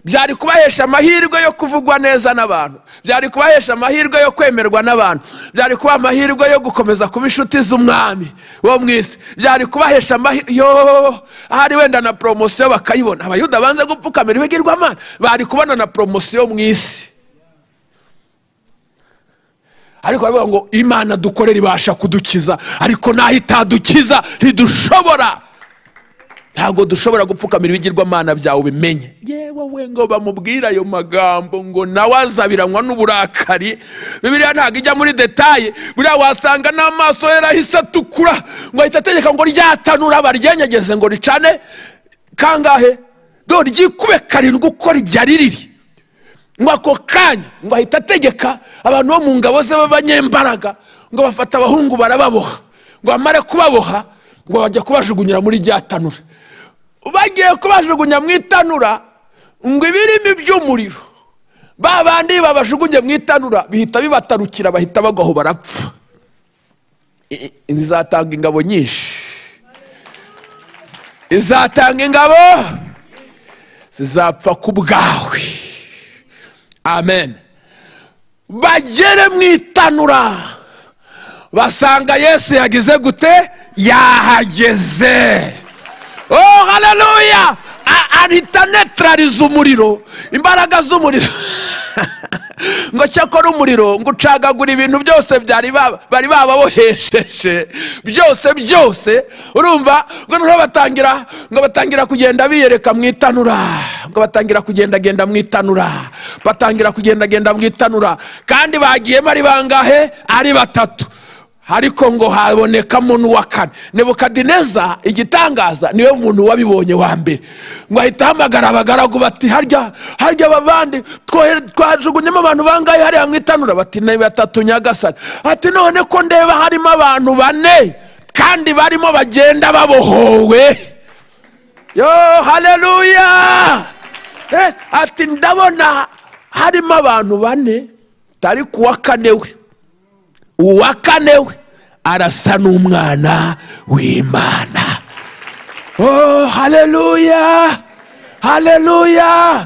S2: byari kubahesha amahirwe yo kuvugwa neza n'abantu byari kubahesha amahirwe yo kwemerwa n'abantu byari kubaha amahirwe yo gukomeza kuba inshuti z'umwami wo mu isi byari kubahesha amahirwe ahari wenda na poromosiyo bakayibona abayuda banze gupfukamira ibigirwamana bari kubona na poromosiyo mu isi ariko baravuga ngo imana dukorera ibasha kudukiza ariko naho itadukiza ntidushobora ntabwo dushobora gupfukamira ibigirwamana byawe ubimenye yewe we ngo bamubwire ayo magambo ngo nawe azabiranywa n'uburakari bibiriya ntabwo ijya muri detaye buriya wasanga n'amaso yari ahise atukura ngo ahita ategeka ngo ryatanura baryenyegeze ngo ricane kangahe do ryikube karindwi uko ryari riri ngo ako kanya ngo ahita ategeka abantu bo mu ngabo ze b'abanyembaraga ngo bafate abahungu barababoha ngo bamare kubaboha ngo bajya kubajugunyira muri rya tanura bagiye kubajugunya mu itanura ngo ibirimo iby'umuriro ba bandi babajugunye mu itanura bihita bibatarukira bahita bagwaho barapfa izatanga ingabo nyinshi izatanga ingabo zizapfa ku bwawe amen bagere mu itanura basanga yesu yagize gute yahageze oh haleluya ahita netarariza umuriro imbaraga z'umuriro ngo cyakora umuriro ngo ucagagura ibintu byose bari bababohesheje byose byose urumva ngo noneho batangira ngo batangira kugenda biyereka mu itanura ngo batangira kugendagenda mu itanura batangira kugendagenda mu itanura kandi bagiyemo ari bangahe ari batatu ariko ngo habonekamo n'uwa kane nebukadineza igitangaza niwe muntu wabibonye wa mbere ngo ahita ahamagara abagaragu bati harya harya abavandi twajugunyemo abantu bangahe hariya mu itanura bati ni batatu nyagasani ati none ko ndeba harimo abantu bane kandi barimo bagenda babohowe yo haleluya ati ndabona harimo abantu bane tari kuwa kane we uwa kane we arasa n'umwana w'imana oh haleluya haleluya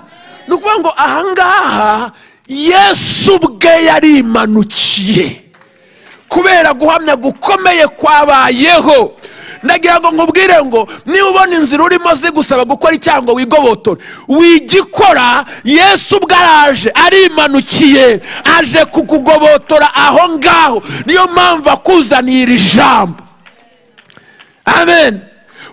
S2: ni ukuvuga ngo ahangaha yesu ubwe yarimanukiye kubera guhamya gukomeye kwabayeho ndagira ngo nkubwire ngo niba ubona inzira urimo zigusaba gukora icyango wigobotore wigikora yesu ubwo araje arimanukiye aje kukugobotora aho ngaho niyo mpamvu akuzaniye iri jambo amen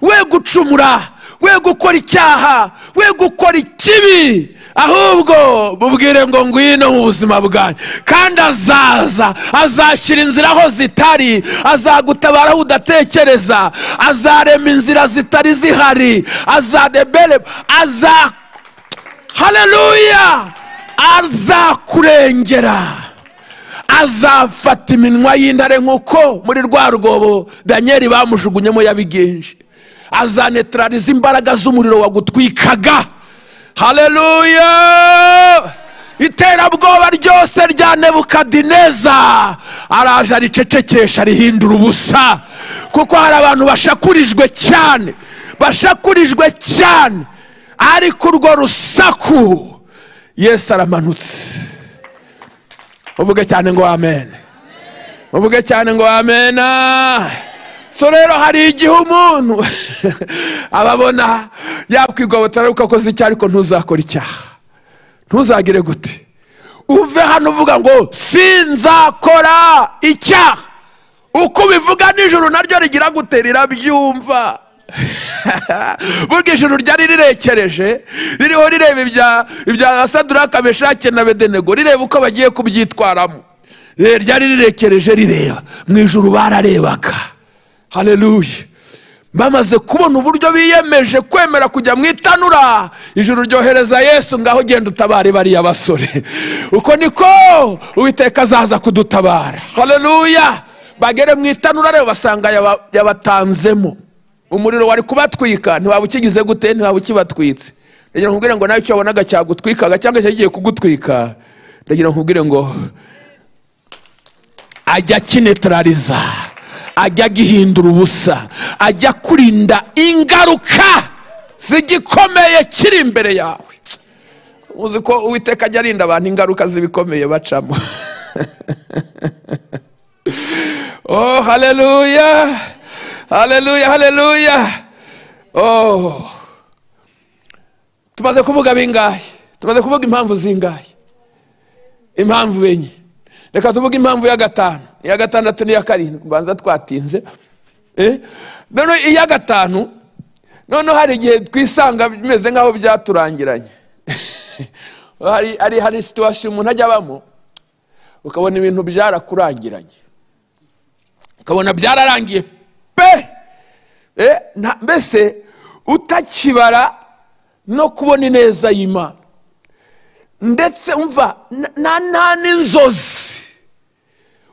S2: we gucumura we gukora icyaha we gukora ikibi ahubwo mubwire ngo ngwino mu buzima bwanyu kandi azaza azashyira inzira aho zitari azagutabara aho udatekereza azarema inzira zitari zihari azadebere aza haleluya azakurengera azafata iminwa y'intare nk'uko muri rwa rwobo daniel bamujugunyemo yabigenje azanetarariza imbaraga z'umuriro wagutwikaga haleluya iterabwoba ryose rya nebukadineza araje aricecekesha rihindura ubusa kuko hari abantu bashakurijwe cyane bashakurijwe cyane ariko urwo rusaku yesu aramanutse uvuge cyane ngo amen uvuge cyane ngo amena so rero hari igihe umuntu ababona yakwigobotara ariko akoze icyaha ariko ntuzakore icyaha ntuzagire gute uve hano uvuga ngo sinzakora icyaha uko ubivuga nijoro naryo rigira gute rirabyumva burya ijoro ryari rirekereje ririho rireba ibya saduraka meshake na bedenego rireba uko bagiye kubyitwaramo ryari rirekereje rireba mu ijoro bararebaga haleluya bamaze kubona uburyo biyemeje kwemera kujya mu itanura ijuru ryohereza yesu ngaho genda utabare bariya basore uko niko uwiteka azaza kudutabara hareruya bagere mu itanura rero basanga yaba- yabatanzemo umuriro wari kubatwika ntiwaba ukigize gute ntiwaba ukibatwitse ndagira ngo nkubwire ngo nawe icyo wabonaga cyagutwikaga cyangwa cyagiye kugutwika ndagira ngo nkubwire ngo ajya akinetarariza ajya agihindura ubusa ajya akurinda ingaruka zigikomeye kiri imbere yawe uzi ko uwiteka ajya arinda abantu ingaruka z'ibikomeye bacamo oh haleluya haleluya haleluya oh tumaze kuvuga bingahe tumaze kuvuga impamvu zingahe impamvu enye reka tuvuge impamvu ya gatanu iya gatandatu n'iya karindwi mbanza twatinze Eh? noneho iya gatanu noneho hari igihe twisanga bimeze nk'aho byaturangiranye hari, hari, hari situwasiyo umuntu ajya abamo ukabona ibintu byarakurangiranye ukabona byararangiye pe Eh, nta- mbese utakibara no kubona ineza y'imana ndetse umva na- na nta n'inzozi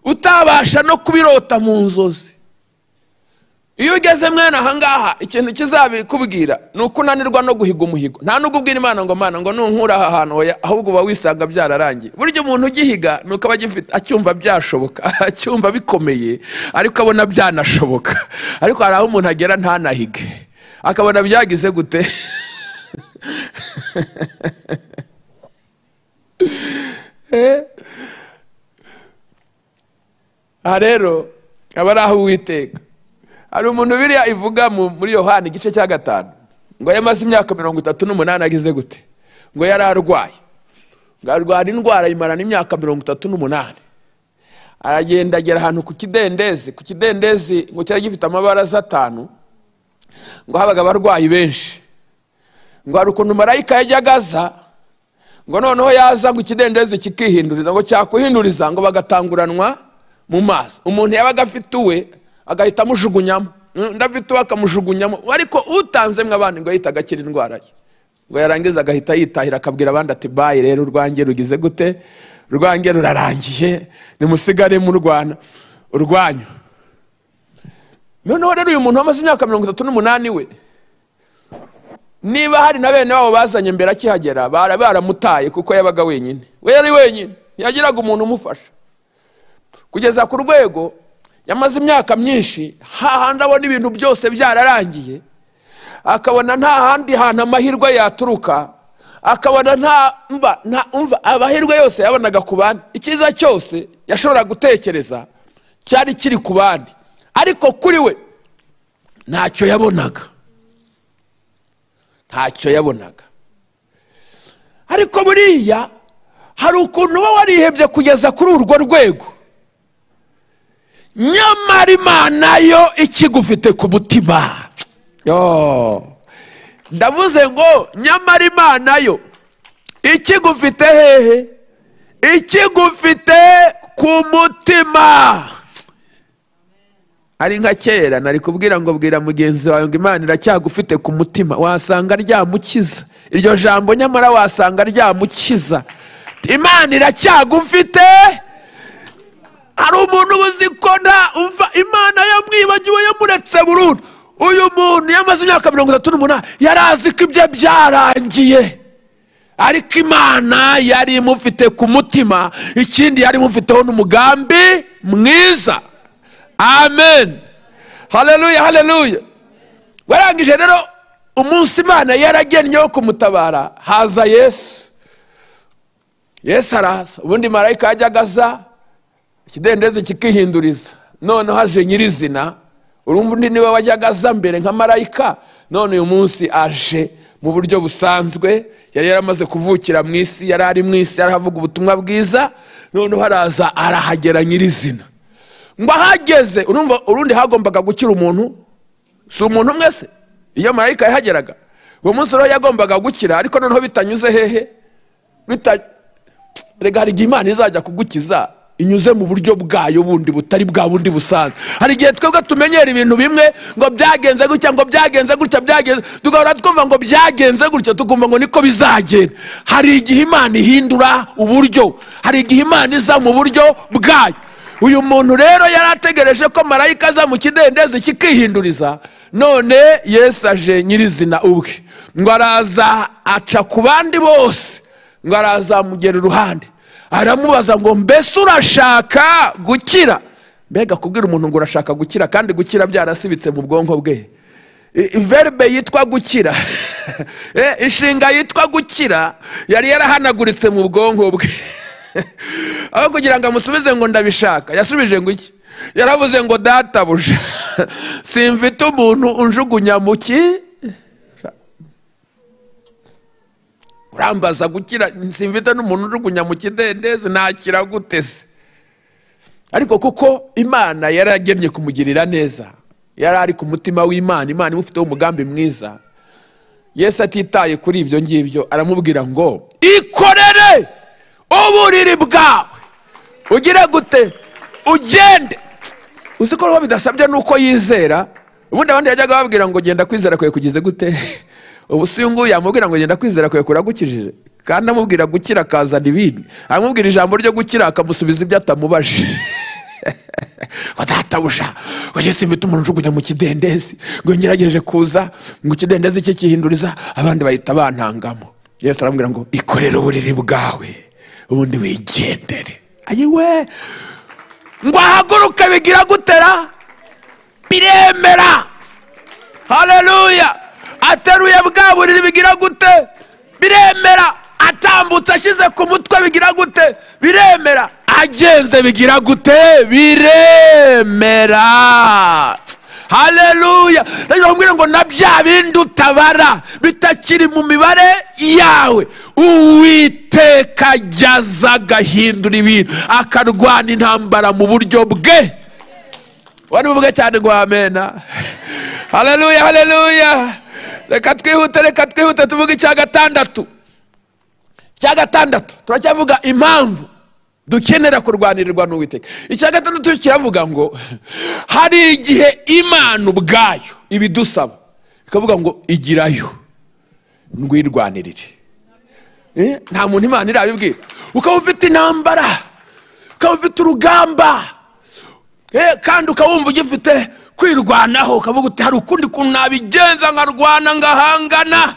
S2: utabasha no kubirota mu nzozi iyo ugeze mwene ahangaha ikintu kizabikubwira ni uko unanirwa no guhiga umuhigo nta n'ubwo ubwira imana ngo mana ngo nunkura aha hantu oya, ahubwo uba wisanga byararangiye burya umuntu ugihiga ni uko aba agifite acyumva byashoboka acyumva bikomeye ariko abona byanashoboka ariko hari aho umuntu agera ntanahige akabona byagize gute aha rero aba ari aho uwiteka hari umuntu biriya ivuga mu- muri yohani igice cya gatanu ngo yamaze imyaka mirongo itatu n'umunani agize gute ngo yari arwaye ngo arwara indwara yimarana imyaka mirongo itatu n'umunani aragenda agera ahantu ku kidendezi ku kidendezi ngo cyari gifite amabaraza atanu ngo habaga abarwayi benshi ngo hari ukuntu marayika yajyaga aza ngo noneho yaza ngo ikidendezi kikihinduriza ngo cyakuhinduriza ngo bagatanguranwa mu maso umuntu yabaga afite uwe agahita amujugunyamo Mm, ndafite uwe akamujugunyamo ariko utanze mwe abandi ngo yahitaga akira indwara ye ngo yarangiza agahita yitahira akabwira abandi ati bayi rero urwange rugize gute urwange rurarangiye nimusigare mu rwana urwanyu noneho rero uyu muntu wamaze imyaka mirongo itatu n'umunani we niba hari na bene wabo bazanye mbere akihagera bara- baramutaye kuko yabaga wenyine we yari wenyine yagiraga umuntu umufasha kugeza ku rwego yamaze imyaka myinshi hahandi abona ibintu byose byararangiye akabona nta handi hantu amahirwe yaturuka akabona nta mba nta umva amahirwe yose yabonaga ku bandi icyiza cyose yashoboraga gutekereza cyari kiri ku bandi ariko kuri we ntacyo yabonaga ntacyo yabonaga ariko buriya hari ukuntu uba warihebye kugeza kuri urwo rwego nyamara imana yo ikigufite ku mutima Yo. ndavuze ngo nyamara imana yo ikigufite hehe ikigufite ku mutima ari nka kera nari kubwira ngo bwira mugenzi wawe ngo imana iracyagufite ku mutima wasanga ryamukiza iryo jambo nyamara wasanga ryamukiza imana iracyagufite hari umuntu uba uzi ko nta umva imana yamwibagiwe yamuretse burundu uyu muntu yamaze imyaka mirongo itatu n'umunani yari azi ko ibye byarangiye ariko imana yari imufite ku mutima ikindi yari imufiteho n'umugambi mwiza amen haleluya haleluya warangije rero umunsi imana yaragennye wo kumutabara haza yesu yesu araza ubundi marayika yajyaga aza ikidendezi kikihinduriza noneho haje nyirizina urundi niwe wajyaga aza mbere nka marayika none uyu munsi aje mu buryo busanzwe yari yaramaze kuvukira mu isi yari ari mu isi yari ahavuga ubutumwa bwiza noneho araza arahagera nyirizina ngo ahageze urumva urundi hagombaga gukira umuntu si umuntu umwe se iyo marayika yahageraga uwo munsi rero yagombaga gukira ariko noneho bitanyuze hehe bita- erega hari igihe imana izajya kugukiza inyuze mu buryo bwayo bundi butari bwa bundi busanzwe hari igihe twebwe tumenyera ibintu bimwe ngo byagenze gutya ngo byagenze gutya byagenze tugahora twumva ngo byagenze gutya tukumva ngo niko bizagenda hari igihe imana ihindura uburyo hari igihe imana iza mu buryo bwayo uyu muntu rero yari ategereje ko marayika aza mu kidendezi kikihinduriza none yesu aje nyirizina ubwe ngo araza aca ku bandi bose ngo arazamugera iruhande aramubaza ngo mbese urashaka gukira mbega kubwira umuntu ngo urashaka gukira kandi gukira byarasibitse mu bwonko bwe I- verbe yitwa gukira Eh, inshinga yitwa gukira yari yarahanaguritse mu bwonko bwe aho kugira ngo amusubize ngo ndabishaka yasubije ngo iki yaravuze ngo databuja simfite umuntu unjugunya mu ki urambaza gukira simfite n'umuntu ujugunya mu kidendezi nakira gute se ariko kuko imana yari yagennye kumugirira neza yari ari ku mutima w'imana imana imufiteho umugambi mwiza yesu atitaye kuri ibyo ngibyo aramubwira ngo ikorere uburiri bwawe ugire gute ugende uzi ko rero bidasabye nuko yizera ubundi abandi yajyaga babwira ngo genda kwizera kwe kugize gute ubu si uyu nguyu yamubwira ngo genda kwizera kwe kuragukijije kandi amubwira gukira akazana ibindi amubwira ijambo ryo gukira akamusubiza ibyo atamubajije ngo databuja ngo yesu mfite umuntu ujugunya mu kidendezi ngo ngerageje kuza ngo ikidendezi cye kihinduriza abandi bahita bantangamo yesu arambwira ngo ikorere uburiri bwawe ubundi wigendere ayiwe ngo ahaguruke bigira gutera biremera haleluya ateruye bwa buriri bigira gute biremera atambutse ashyize ku mutwe bigira gute biremera agenze bigira gute biremera haleluya ndakubwira ngo na bya bindi utabara bitakiri mu mibare yawe uwiteka ajyaza agahindura ibintu akarwana intambara mu buryo bwe wari buvuge cyane ngo amena haleluya haleluya reka twihute reka twihute tuvuge icya gatandatu icya gatandatu turacyavuga impamvu dukenera kurwanirirwa n'uwiteka icya gatandatu kiravuga ngo hari igihe imana ubwayo ibidusaba ikavuga ngo igirayo ndwirwanirire Eh, nta muntu imana irabibwira ukaba ufite intambara ukaba ufite urugamba Eh, kandi ukabumva ugifite kwirwanaho ukavuga uti hari ukundi kuntu nabigenza nkarwana ngahangana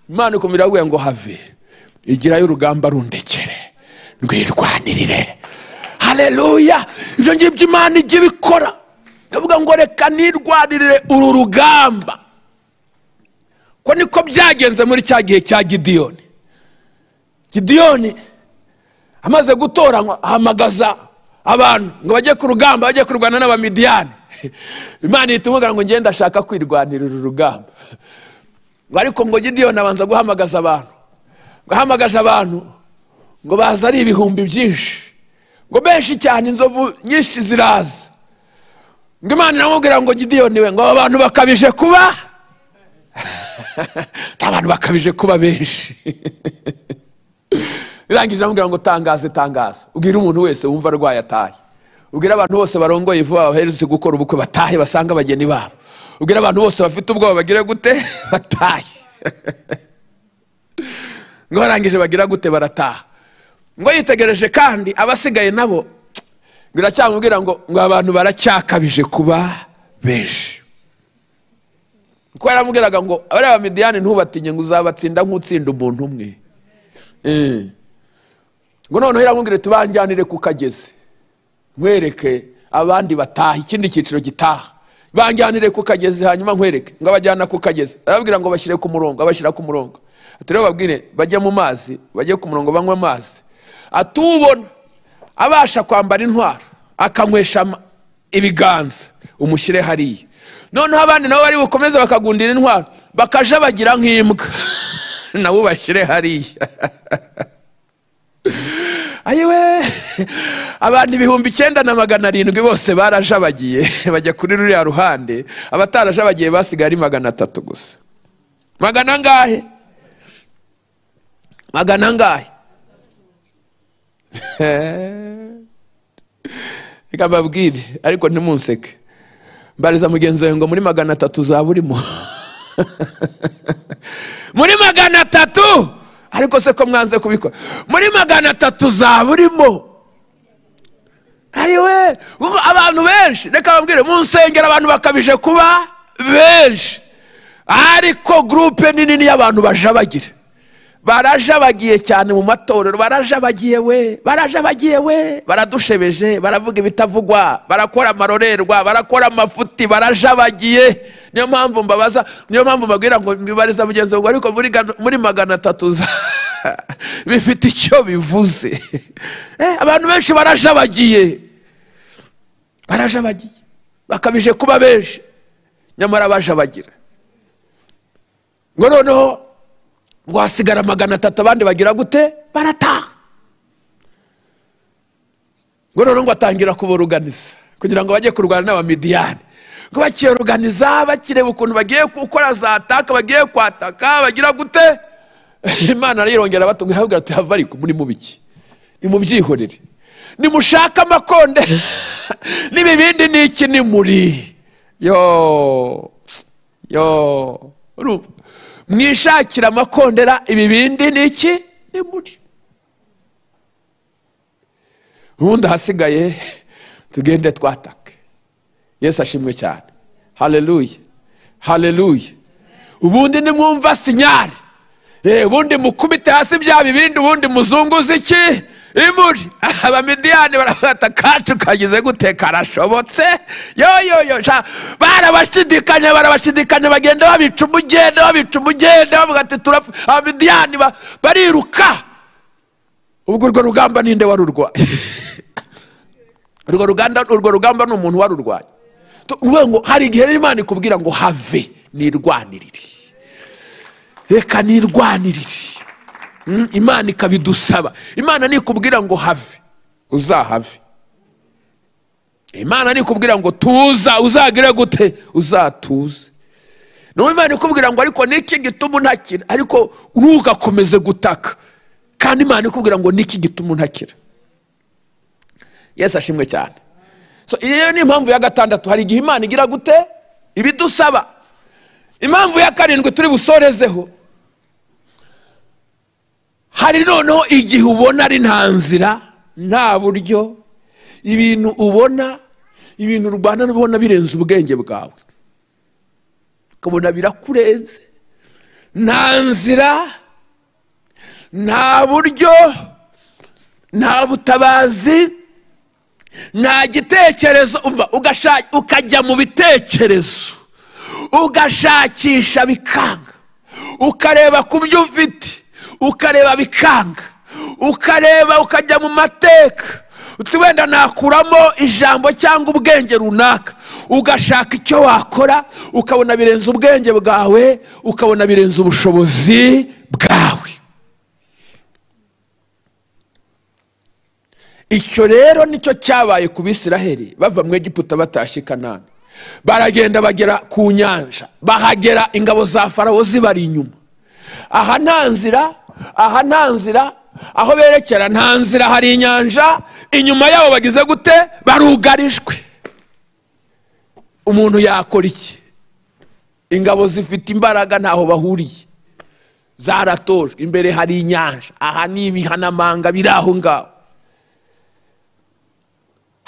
S2: imana ikomera yaguye ngo have igirayo urugamba rundekere rwirwanirire haleluya ibyo ngibyo imana ijya ibikora ikavuga ngo reka nirwanirire uru rugamba ko niko byagenze muri cya gihe cya gidiyoni gidiyoni amaze gutoranywa ahamagaza abantu ngo bajye ku rugamba bajye kurwana n'abamidiyani imana ihita imubwira ngo ngende ashaka kwirwanira uru rugamba ngo ariko ngo gidiyoni abanza guhamagaza abantu ngo ahamagaje abantu ngo baza ari ibihumbi byinshi ngo benshi cyane inzovu nyinshi ziraza ngo imana iramubwira ngo gidiyoni we ngo aba bantu bakabije kuba abantu bakabije kuba benshi irangije aramubwira ngo tangaze tangaze ubwire umuntu wese wumva arwaye atahe ubwire abantu bose barongoye vuba baherutse gukora ubukwe batahe basanga abageni babo ubwire abantu bose bafite ubwoba bagire gute batahe ngo barangije bagira gute barataha ngo yitegereje kandi abasigaye nabo biracyamubwira ngo ngo abantu baracyakabije kuba benshi kuko yaramubwiraga ngo abari abamidiyani ntubatinye ngo uzabatsinda nk'utsinda umuntu umwe Eh. ngo noneho iramubwira tubanjyanire ku kagezi nkwereke abandi bataha ikindi cyiciro gitaha banjyanire ku kagezi hanyuma nkwereke ngo abajyana ku kagezi arababwira ngo bashyire ku murongo abashyira ku murongo ati rero babwire bajye mu mazi bajye ku murongo banywe amazi atubona abasha kwambara intwaro akanywesha ama- ibiganza umushyire hariya noneho abandi nabo bari bukomeze bakagundira intwaro bakaja bagira nk'imbwa nabo ubashyire hariya ayiwe abantu ibihumbi icyenda na magana arindwi bose barajabagiye bajya kuri ruriya ruhande abatarajabagiye basigaye ari magana atatu gusa magana angahe magana angahe reka mbabwire ariko ntimunseke mbariza mugenzi wawe ngo muri magana atatu zaba urimo muri magana atatu ariko se ko mwanze kubikora muri magana atatu zaba urimo ayiwe kuko abantu benshi reka babwire mu nsengero abantu bakabije kuba benshi ariko gurupe ni nini y'abantu bajabagira barajabagiye cyane mu matorero barajabagiye we barajabagiye we baradushebeje baravuga ibitavugwa barakora amarorerwa barakora amafuti barajabagiye niyo mpamvu mbabaza niyo mpamvu mbabwira ngo mbibariza mugenzi wanjye ariko muri gana- muri magana atatu za bifite icyo bivuze Eh, abantu benshi barajabagiye barajabagiye bakabije kuba benshi nyamara bajabagira ngo noneho ngo hasigara magana atatu abandi bagira gute barataha ngo noneho ngo atangira kuburuganiza kugira ngo bajye kurwana n'abamidiyani ngo bakiyoruganiza bakireba ukuntu bagiye gukora za taka bagiye kwataka bagira gute imana arayirongera batunga irababwira ati hava ariko muri mubiki nimubyihorere nimushake amakonde n'ibibindi ni iki ni muri yo yo urumva mwishakira amakondera ibibindi ni iki ni muri ubundi ahasigaye tugende twatake yesu ashimwe cyane haleluya haleluya ubundi nimwumva sinyari Eh, ubundi mukubite hasi bya bibindi ubundi muzunguze iki imuri abamidiyani barafata akacu kagize gute karashobotse yoyoyo barabashidikanya barabashidikanya bagenda babica umugenda babica umugenda bavuga ati turapfa abamidiyani ba- bariruka ubwo urwo rugamba ninde warurwaye urwo ruganda urwo rugamba ni umuntu warurwanya Tu- uvuga ngo hari igihe rero imana ikubwira ngo have nirwanirire reka nirwanirire Mm, imana ikabidusaba imana nikubwira ngo have uzahave imana nikubwira ngo tuza uzagire gute uzatuze nawe imana ikubwira ngo ariko niki gituma untakira ariko ntugakomeze gutaka kandi imana ikubwira ngo niki gituma untakira yesu ashimwe cyane so iyo ni impamvu ya gatandatu hari igihe imana igira gute ibidusaba impamvu ya karindwi turi busorezeho hari noneho igihe ubona ari nta nzira nta buryo ibintu ubona ibintu urwana n'ubona birenze ubwenge bwawe ukabona birakurenze nta nzira nta buryo nta butabazi nta gitekerezo umva ugasha- ukajya mu bitekerezo ugashakisha bikanga ukareba ku byo ufite ukareba bikanga ukareba ukajya mu mateka uti wenda nakuramo ijambo cyangwa ubwenge runaka ugashaka icyo wakora ukabona birenze ubwenge bwawe ukabona birenze ubushobozi bwawe icyo rero nicyo cyabaye ku bisiraheli bava mu egiputa batashye i kanani baragenda bagera ku nyanja bahagera ingabo za farawo zibari inyuma aha nta nzira aha nta nzira aho berekera nta nzira hari inyanja inyuma yabo bagize gute barugarijwe umuntu yakora iki ingabo zifite imbaraga ntaho bahuriye zaratojwe imbere hari inyanja aha ni imihanamanga biri aho ngaho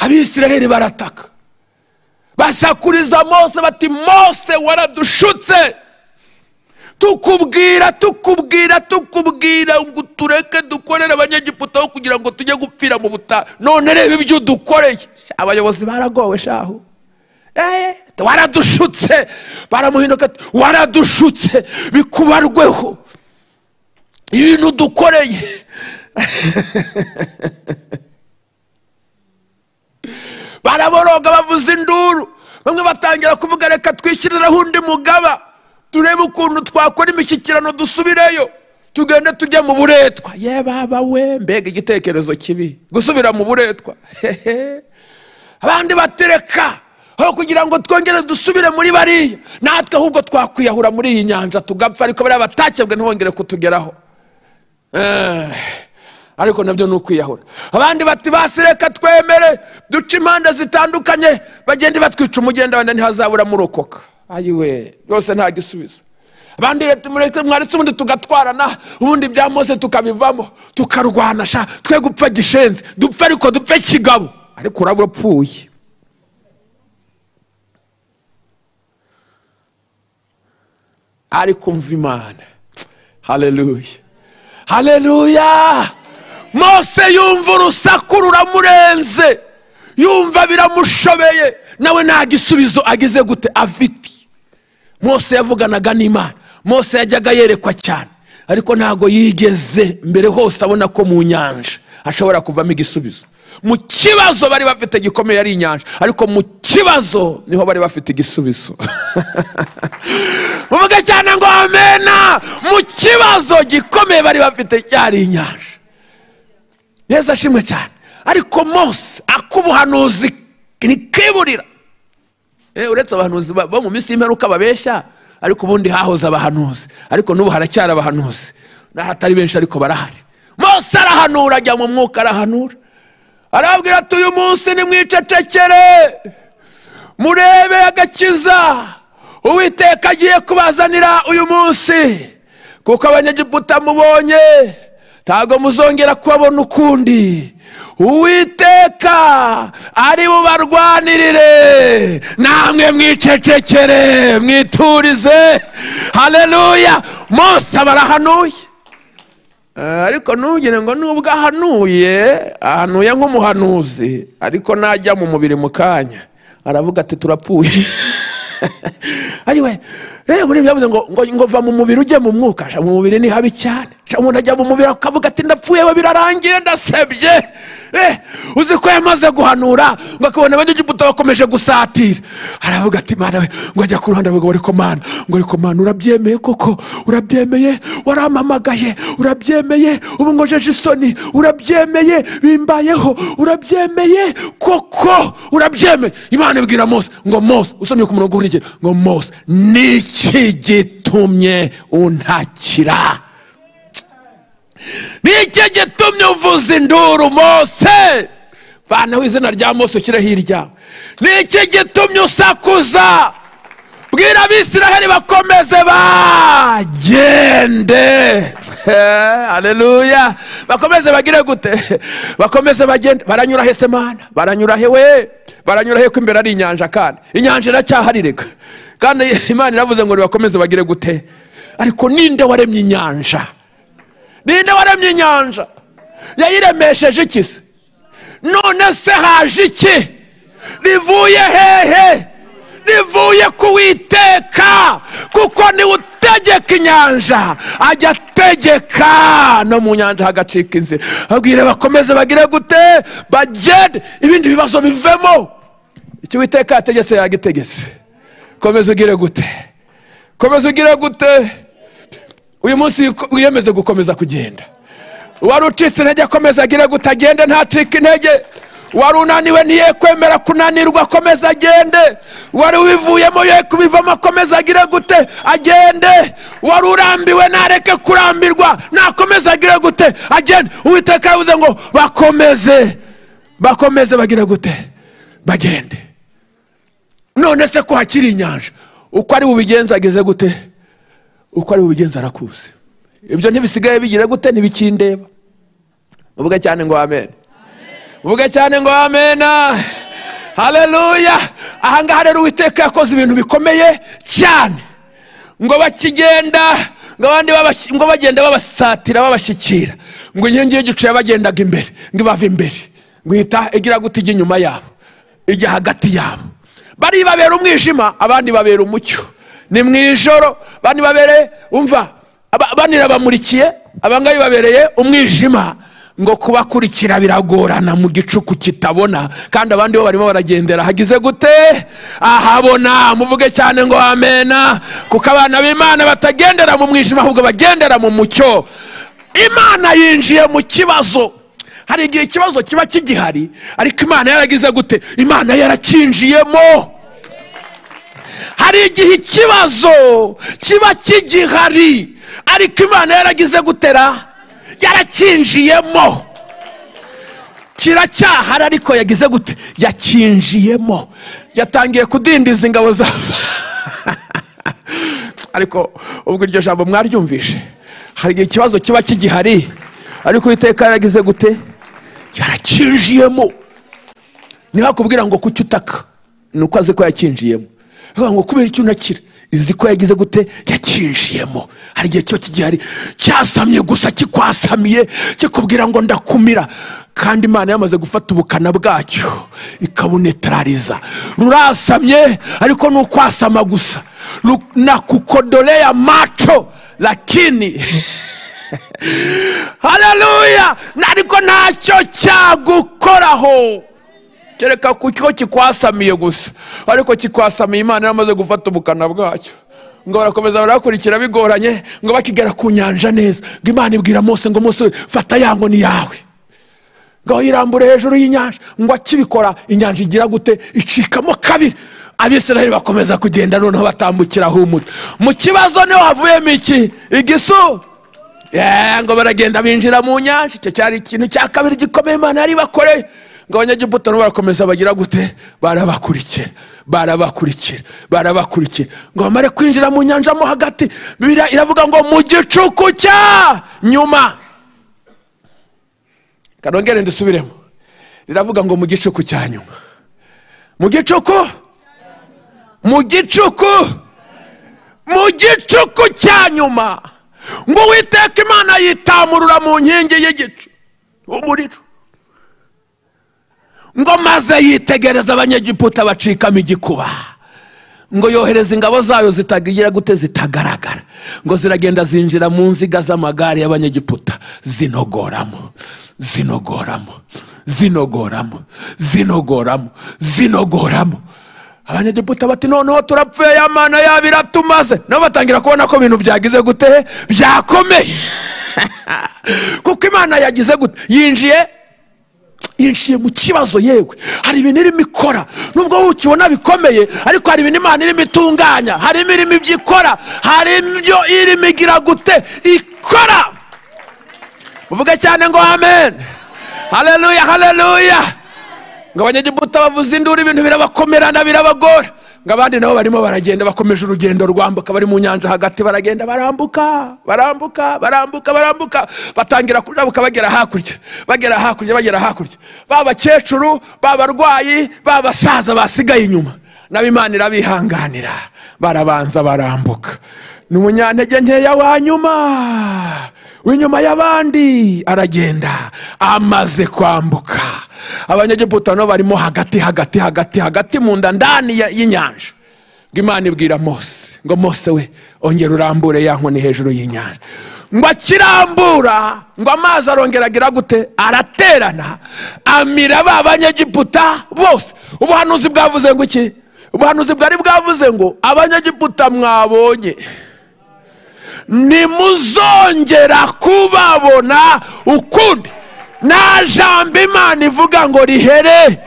S2: abisiraheli barataka basakuriza mose bati mose waradushutse tukubwira tukubwira tukubwira ngo tureke dukorere abanyagiputaho kugira ngo tujye gupfira mu butayu none reba ibyo udukoreye Sha, abayobozi baragowe shahu Eh, waradushutse baramuhinduka ati, waradushutse bikubarweho ibintu udukoreye baraboroga bavuza induru bamwe batangira kuvuga reka twishyiriraho undi mugaba turebe ukuntu twakora imishyikirano dusubireyo tugende tujye mu buretwa ye baba we mbega igitekerezo kibi gusubira mu buretwa Hehe. abandi batereka aho kugira ngo twongere dusubire muri bariya natwe ahubwo twakwiyahura muri iyi nyanja tugapfa ariko bariya batakebwe ntibongere kutugeraho Eh, ariko nabyo ni ukwiyahura abandi bati basi reka twemere duce impande zitandukanye bagende batwica umugenda wenda ntihazabura murokoka ayiwe rwose nta gisubizo abandi leta mureke mwaretse ubundi tugatwarana ubundi bya mose tukabivamo tukarwana sha twe gupfa gishenzi dupfe ariko dupfe kigabo ariko uraba urapfuye ariko mva imana haleluya haleluya mose yumva urusaku ruramurenze yumva biramushobeye nawe nta gisubizo agize gute afite mose yavuganaga n'imana mose yajyaga yerekwa cyane ariko ntabwo yigeze mbere hose abona ko mu nyanja hashobora kuvamo igisubizo mu kibazo bari bafite gikomeye ari inyanja ariko mu kibazo niho bari bafite igisubizo muvuge cyane ngo amena mu kibazo gikomeye bari bafite cyari inyanja neza ashimwe cyane ariko mose ak'ubuhanuzi ntikiburira uretse abahanuzi ba- bo mu minsi y'imperuka babeshya ariko ubundi hahoze abahanuzi ariko n'ubu haracyari abahanuzi n'ahatari benshi ariko barahari mose arahanura ajya mu mwuka arahanura arababwira ati uyu munsi nimwicecekere murebe agakiza uwiteka agiye kubazanira uyu munsi kuko abanyegiputa mubonye ntabwo muzongera kubabona ukundi uwiteka ari bubarwanirire namwe mwicecekere mwiturize haleluya mose abarahanuye Eh, ariko ntugire ngo nubwo ahanuye ahanuye nk'umuhanuzi ariko najya mu mubiri mu kanya aravuga ati turapfuye ayiwe eh, muri byavuze ngo ngo ngo va mu mubiri ujye mu mwuka sha mu mubiri ni habi cyane sha umuntu ajya mu mubiri akavuga ati ndapfuye we birarangiye ndasebye eh, uzi ko yamaze guhanura ngo akabona abanyegiputa bakomeje gusatira aravuga ati mana we ngo ajya ku ruhande avuga ngo ariko mana ngo ariko mana urabyemeye koko urabyemeye warampamagaye urabyemeye ubu ngojeje isoni urabyemeye bimbayeho urabyemeye koko urabyemeye imana ibwira mose ngo mose usomye ku murongo w'urigero ngo mose niki gitumye untakira niki gitumye uvuza induru mose vanaho izina rya mose ushyireho iryawe niki gitumye usakuza bwira abisiraheli bakomeze bagende aleluya bakomeze bagire gute bakomeze bagende baranyura he semana baranyura he we baranyura he ko imbere ari inyanja kandi inyanja iracyahari reka kandi imana iravuze ngo nibakomeze bagire gute ariko ninde waremye inyanja ninde waremye inyanja yayiremesheje iki se none se haje iki rivuye hehe rivuye kuwiteka kuko niwe utegeka inyanja ajya ategeka no mu nyanja hagacika inzira abwire bakomeze bagire gute bagende ibindi bibazo bivemo icyo uwiteka yategetse yagitegetse komeza ugire gute komeza ugire gute uyu munsi wiyemeze gukomeza kugenda wari ucitse intege akomeza agire gute agende ntacike intege wari unaniwe niye kwemera kunanirwa akomeza agende wari wivuyemo ye kubivamo akomeza agire gute agende wari urambiwe nareke kurambirwa nakomeza agire gute agende uwiteka yavuze ngo bakomeze bakomeze bagire gute bagende none se ko hakiri inyanja uko ari bubigenze ageze gute uko ari bubigenze arakuzi ibyo ntibisigaye bigira gute ntibikindeba uvuge cyane ngo amen uvuge cyane ngo amena haleluya ahangaha rero uwiteka yakoze ibintu bikomeye cyane ngo bakigenda ngo abandi babashi- ngo bagenda babasatira babashyikira ngo inkingi y'igicu yabagendaga imbere ngo ibava imbere ngo ihita igira gute ijya inyuma yabo ijya hagati yabo bari babera umwijima abandi babera umucyo ni mu ijoro bani babereye umva aba- bani babamurikiye abangayi babereye umwijima ngo kubakurikira biragorana mu gicuku kitabona kandi abandi bo barimo baragendera hagize gute ahabona muvuge cyane ngo amena kuko abana b'imana batagendera mu mwijima ahubwo bagendera mu mucyo imana yinjiye mu kibazo hari igihe ikibazo kiba kigihari ariko imana yaragize gute imana yarakinjiyemo hari igihe ikibazo kiba kigihari ariko imana yaragize gutera yarakinjiyemo kiracyahari ariko yagize gute yakinjiyemo yatangiye kudindiza ingabo za ariko ubwo iryo jambo mwaryumvishe hari igihe ikibazo kiba kigihari ariko uwiteka yaragize gute yarakinjiyemo ntihakubwira ngo kuki utaka ni uko azi ko yakinjiyemo Avuga ngo kubera icyo unakira izi ko yagize gute yakinjiyemo hari igihe kiba kigihari cyasamye gusa kikwasamiye kikubwira ngo ndakumira kandi imana yamaze gufata ubukana bwacyo ikabunetarariza rurasamye ariko ni ukwasama gusa Ru- nakukodolea macho lakini haleluya ariko ntacyo cyagukoraho kereka ku cyo kikwasamiye gusa ariko kikwasamiye imana yamaze gufata ubukana bwacyo ngo barakomeza barakurikira bigoranye ngo bakigera ku nyanja neza ngo imana ibwira mose ngo mose fata yango ni yawe ngo yirambure hejuru y'inyanja ngo akibikora inyanja igira gute icikamo kabiri abisiraheli bakomeza kugenda noneho batambukira humuta mu kibazo niho havuyemo iki igisu Yeah, ngo baragenda binjira mu nyanja icyo cyari ikintu cya kabiri gikomeye imana yari bakoreye ngo abanyagiputa nabo barakomeza bagira gute barabakurikira barabakurikira barabakurikira ngo bamare kwinjira mu nyanja mo hagati bibiliya iravuga ngo mu gicuku cya nyuma kanongere ndusubiremo riravuga ngo mu gicuku cya nyuma mu gicuku mu gicuku mu gicuku cya nyuma ngo witeka imana yitamurura mu nkingi y'igicu umuriro ngo maze yitegereza abanyegiputa bacikamo igikuba ngo yohereza ingabo zayo zitagira gute zitagaragara ngo ziragenda zinjira mu nziga z'amagare y'abanyegiputa zinogoramo zinogoramo zinogoramo zinogoramo zinogoramo abanyegiputa bati noneho turapfuye ya mana yaba iratumaze nabo batangira kubona ko ibintu byagize gute byakomeye kuko imana yagize gute yinjiye yinjiye mu kibazo yewe hari ibintu irimo ikora nubwo wowe ukibona bikomeye ariko hari ibintu imana irimo itunganya harimo irimo ibyo ikora hari ibyo irimo igira gute ikora uvuge cyane ngo amen haleluya haleluya ngo abanyegiputa bavuza induru ibintu birabakomerana birabagora ngo abandi nabo barimo baragenda bakomeje urugendo rwambuka bari mu nyanja hagati baragenda barambuka barambuka barambuka barambuka batangira kujabuka bagera hakurya bagera hakurya bagera hakurya ba bakecuru ba barwayi ba basaza basigaye inyuma nabo imana irabihanganira barabanza barambuka ni umunyantege nkeya wa nyuma w'inyuma y'abandi aragenda amaze kwambuka abanyegiputa nabo barimo hagati hagati hagati hagati mu nda ndani ya- y'inyanja ngo imana ibwira mose ngo mose we ongera urambure ya nkoni hejuru y'inyanja ngo akirambura ngo amazi arongera agira gute araterana amira ba banyegiputa bose ubuhanuzi bwavuze ngo iki ubuhanuzi bwari bwavuze ngo abanyegiputa mwabonye ntimuzongera kubabona ukundi nta jambo imana ivuga ngo rihere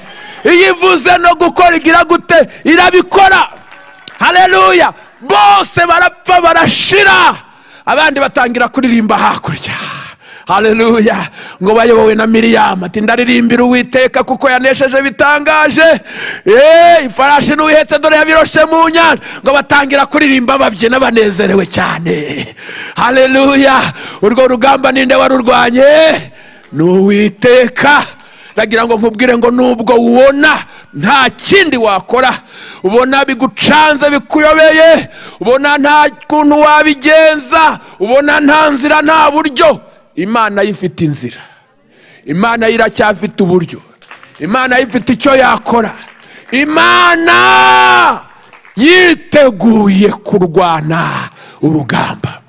S2: iyo ivuze no gukora igira gute irabikora haleluya bose barapfa barashira abandi batangira kuririmba hakurya haleluya ngo bayobowe na miriyamu ati ndaririmbira uwiteka kuko yanesheje bitangaje Eh, ifarashi n'uwihetse dore yabiroshe mu nyanja ngo batangira kuririmba babyina banezerewe cyane haleluya urwo rugamba ninde warurwanye ni uwiteka ndagira ngo nkubwire ngo nubwo ubona nta kindi wakora ubona bigucanze bikuyobeye ubona nta kuntu wabigenza ubona nta nzira nta buryo imana yo ifite inzira imana yo iracyafite uburyo imana yo ifite icyo yakora imana yiteguye kurwana urugamba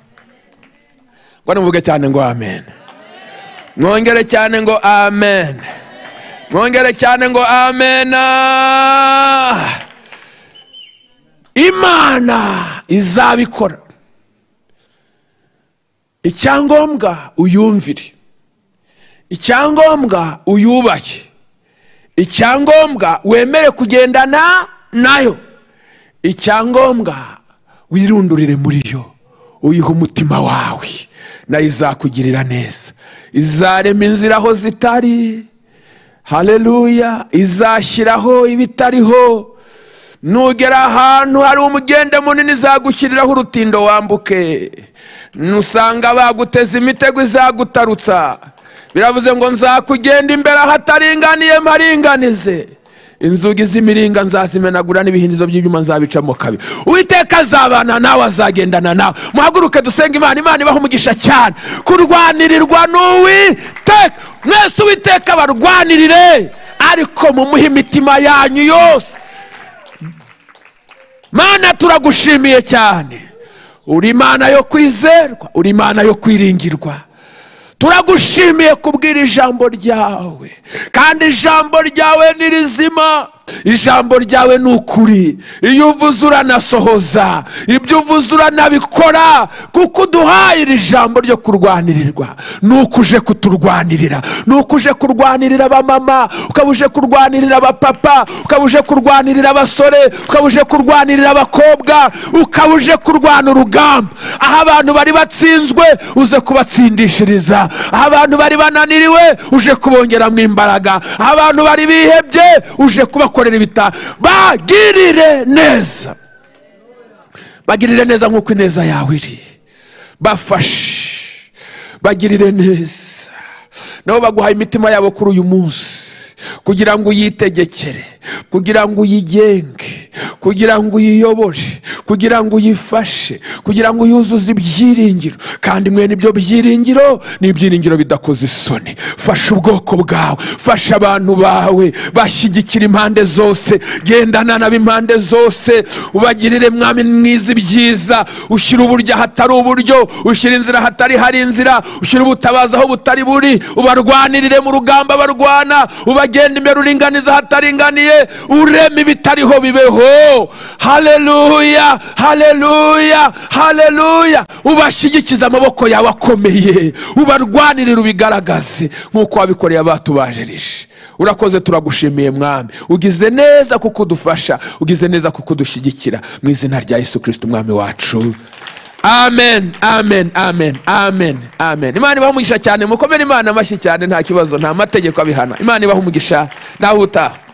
S2: ngo nimuvuge cyane ngo amen mwongere cyane ngo amen mwongere cyane ngo amena imana izabikora icyangombwa uyumvire icyangombwa uyubahe icyangombwa wemere kugendana nayo icyangombwa wirundurire muri yo uyihe umutima wawe nayo izakugirira neza izarema inzira aho zitari hareruya izashyiraho ibitariho nugera ahantu hari umugende munini izagushyiriraho urutindo wambuke nusanga baguteze imitego izagutarutsa biravuze ngo nzakugenda imbere ahataringaniye mparinganize inzugi z'imiringa nzazimenagura n'ibihindizo by'ibyuma nzabicamo kabiri uwiteka azabana nawe azagendana nawe muhaguruke dusenge imana imana ibaha umugisha cyane kurwanirirwa n'uwiteka mwese uwiteka barwanirire ariko mumuhe imitima yanyu yose mana turagushimiye cyane uri imana yo kwizerwa uri imana yo kwiringirwa turagushimiye kubwira ijambo ryawe kandi ijambo ryawe ni rizima ijambo ryawe ni ukuri iyo uvuze uranasohoza ibyo uvuze uranabikora kuko uduhaye iri jambo ryo kurwanirirwa ni ukuje kuturwanirira ni ukuje kurwanirira abamama ukaba uje kurwanirira abapapa ukaba uje kurwanirira abasore ukaba uje kurwanirira abakobwa ukaba uje kurwana urugamba aho abantu bari batsinzwe uze kubatsindishiriza aho abantu bari bananiriwe uje kubongeramo imbaraga aho abantu bari bihebye uje kubakorera ibita bagirire neza bagirire neza nk'uko ineza yawe iri bafashe bagirire neza nabo baguhaye imitima yabo kuri uyu munsi kugira ngo uyitegekere kugira ngo uyigenge kugira ngo uyiyobore kugira ngo uyifashe kugira ngo uyuzuze ibyiringiro kandi mwe nibyo byiringiro ni ibyiringiro bidakoze isoni fasha ubwoko bwawe fasha abantu bawe bashyigikira impande zose gendana nab'impande zose ubagirire mwami mwiza ibyiza ushyira uburyo ahatari uburyo ushyira inzira ahatari hari inzira ushyira ubutabazi aho butari buri ubarwanirire mu rugamba barwana ubagenda imbere uringaniza ahataringaniye urema ibitariho bibeho hareruya hareruya hareruya ubashyigikize amaboko yawe akomeye ubarwanirira ubigaragaze nk'uko wabikoreye abatubajerije urakoze turagushimiye mwami ugize neza kuko udufasha ugize neza kuko udushyigikira mu izina rya yesu kirisiti umwami wacu amen amen amen amen amen imana ibaha umugisha cyane mukomere imana amashyi cyane nta kibazo nta mategeko abihana imana ibaha umugisha nawe utaha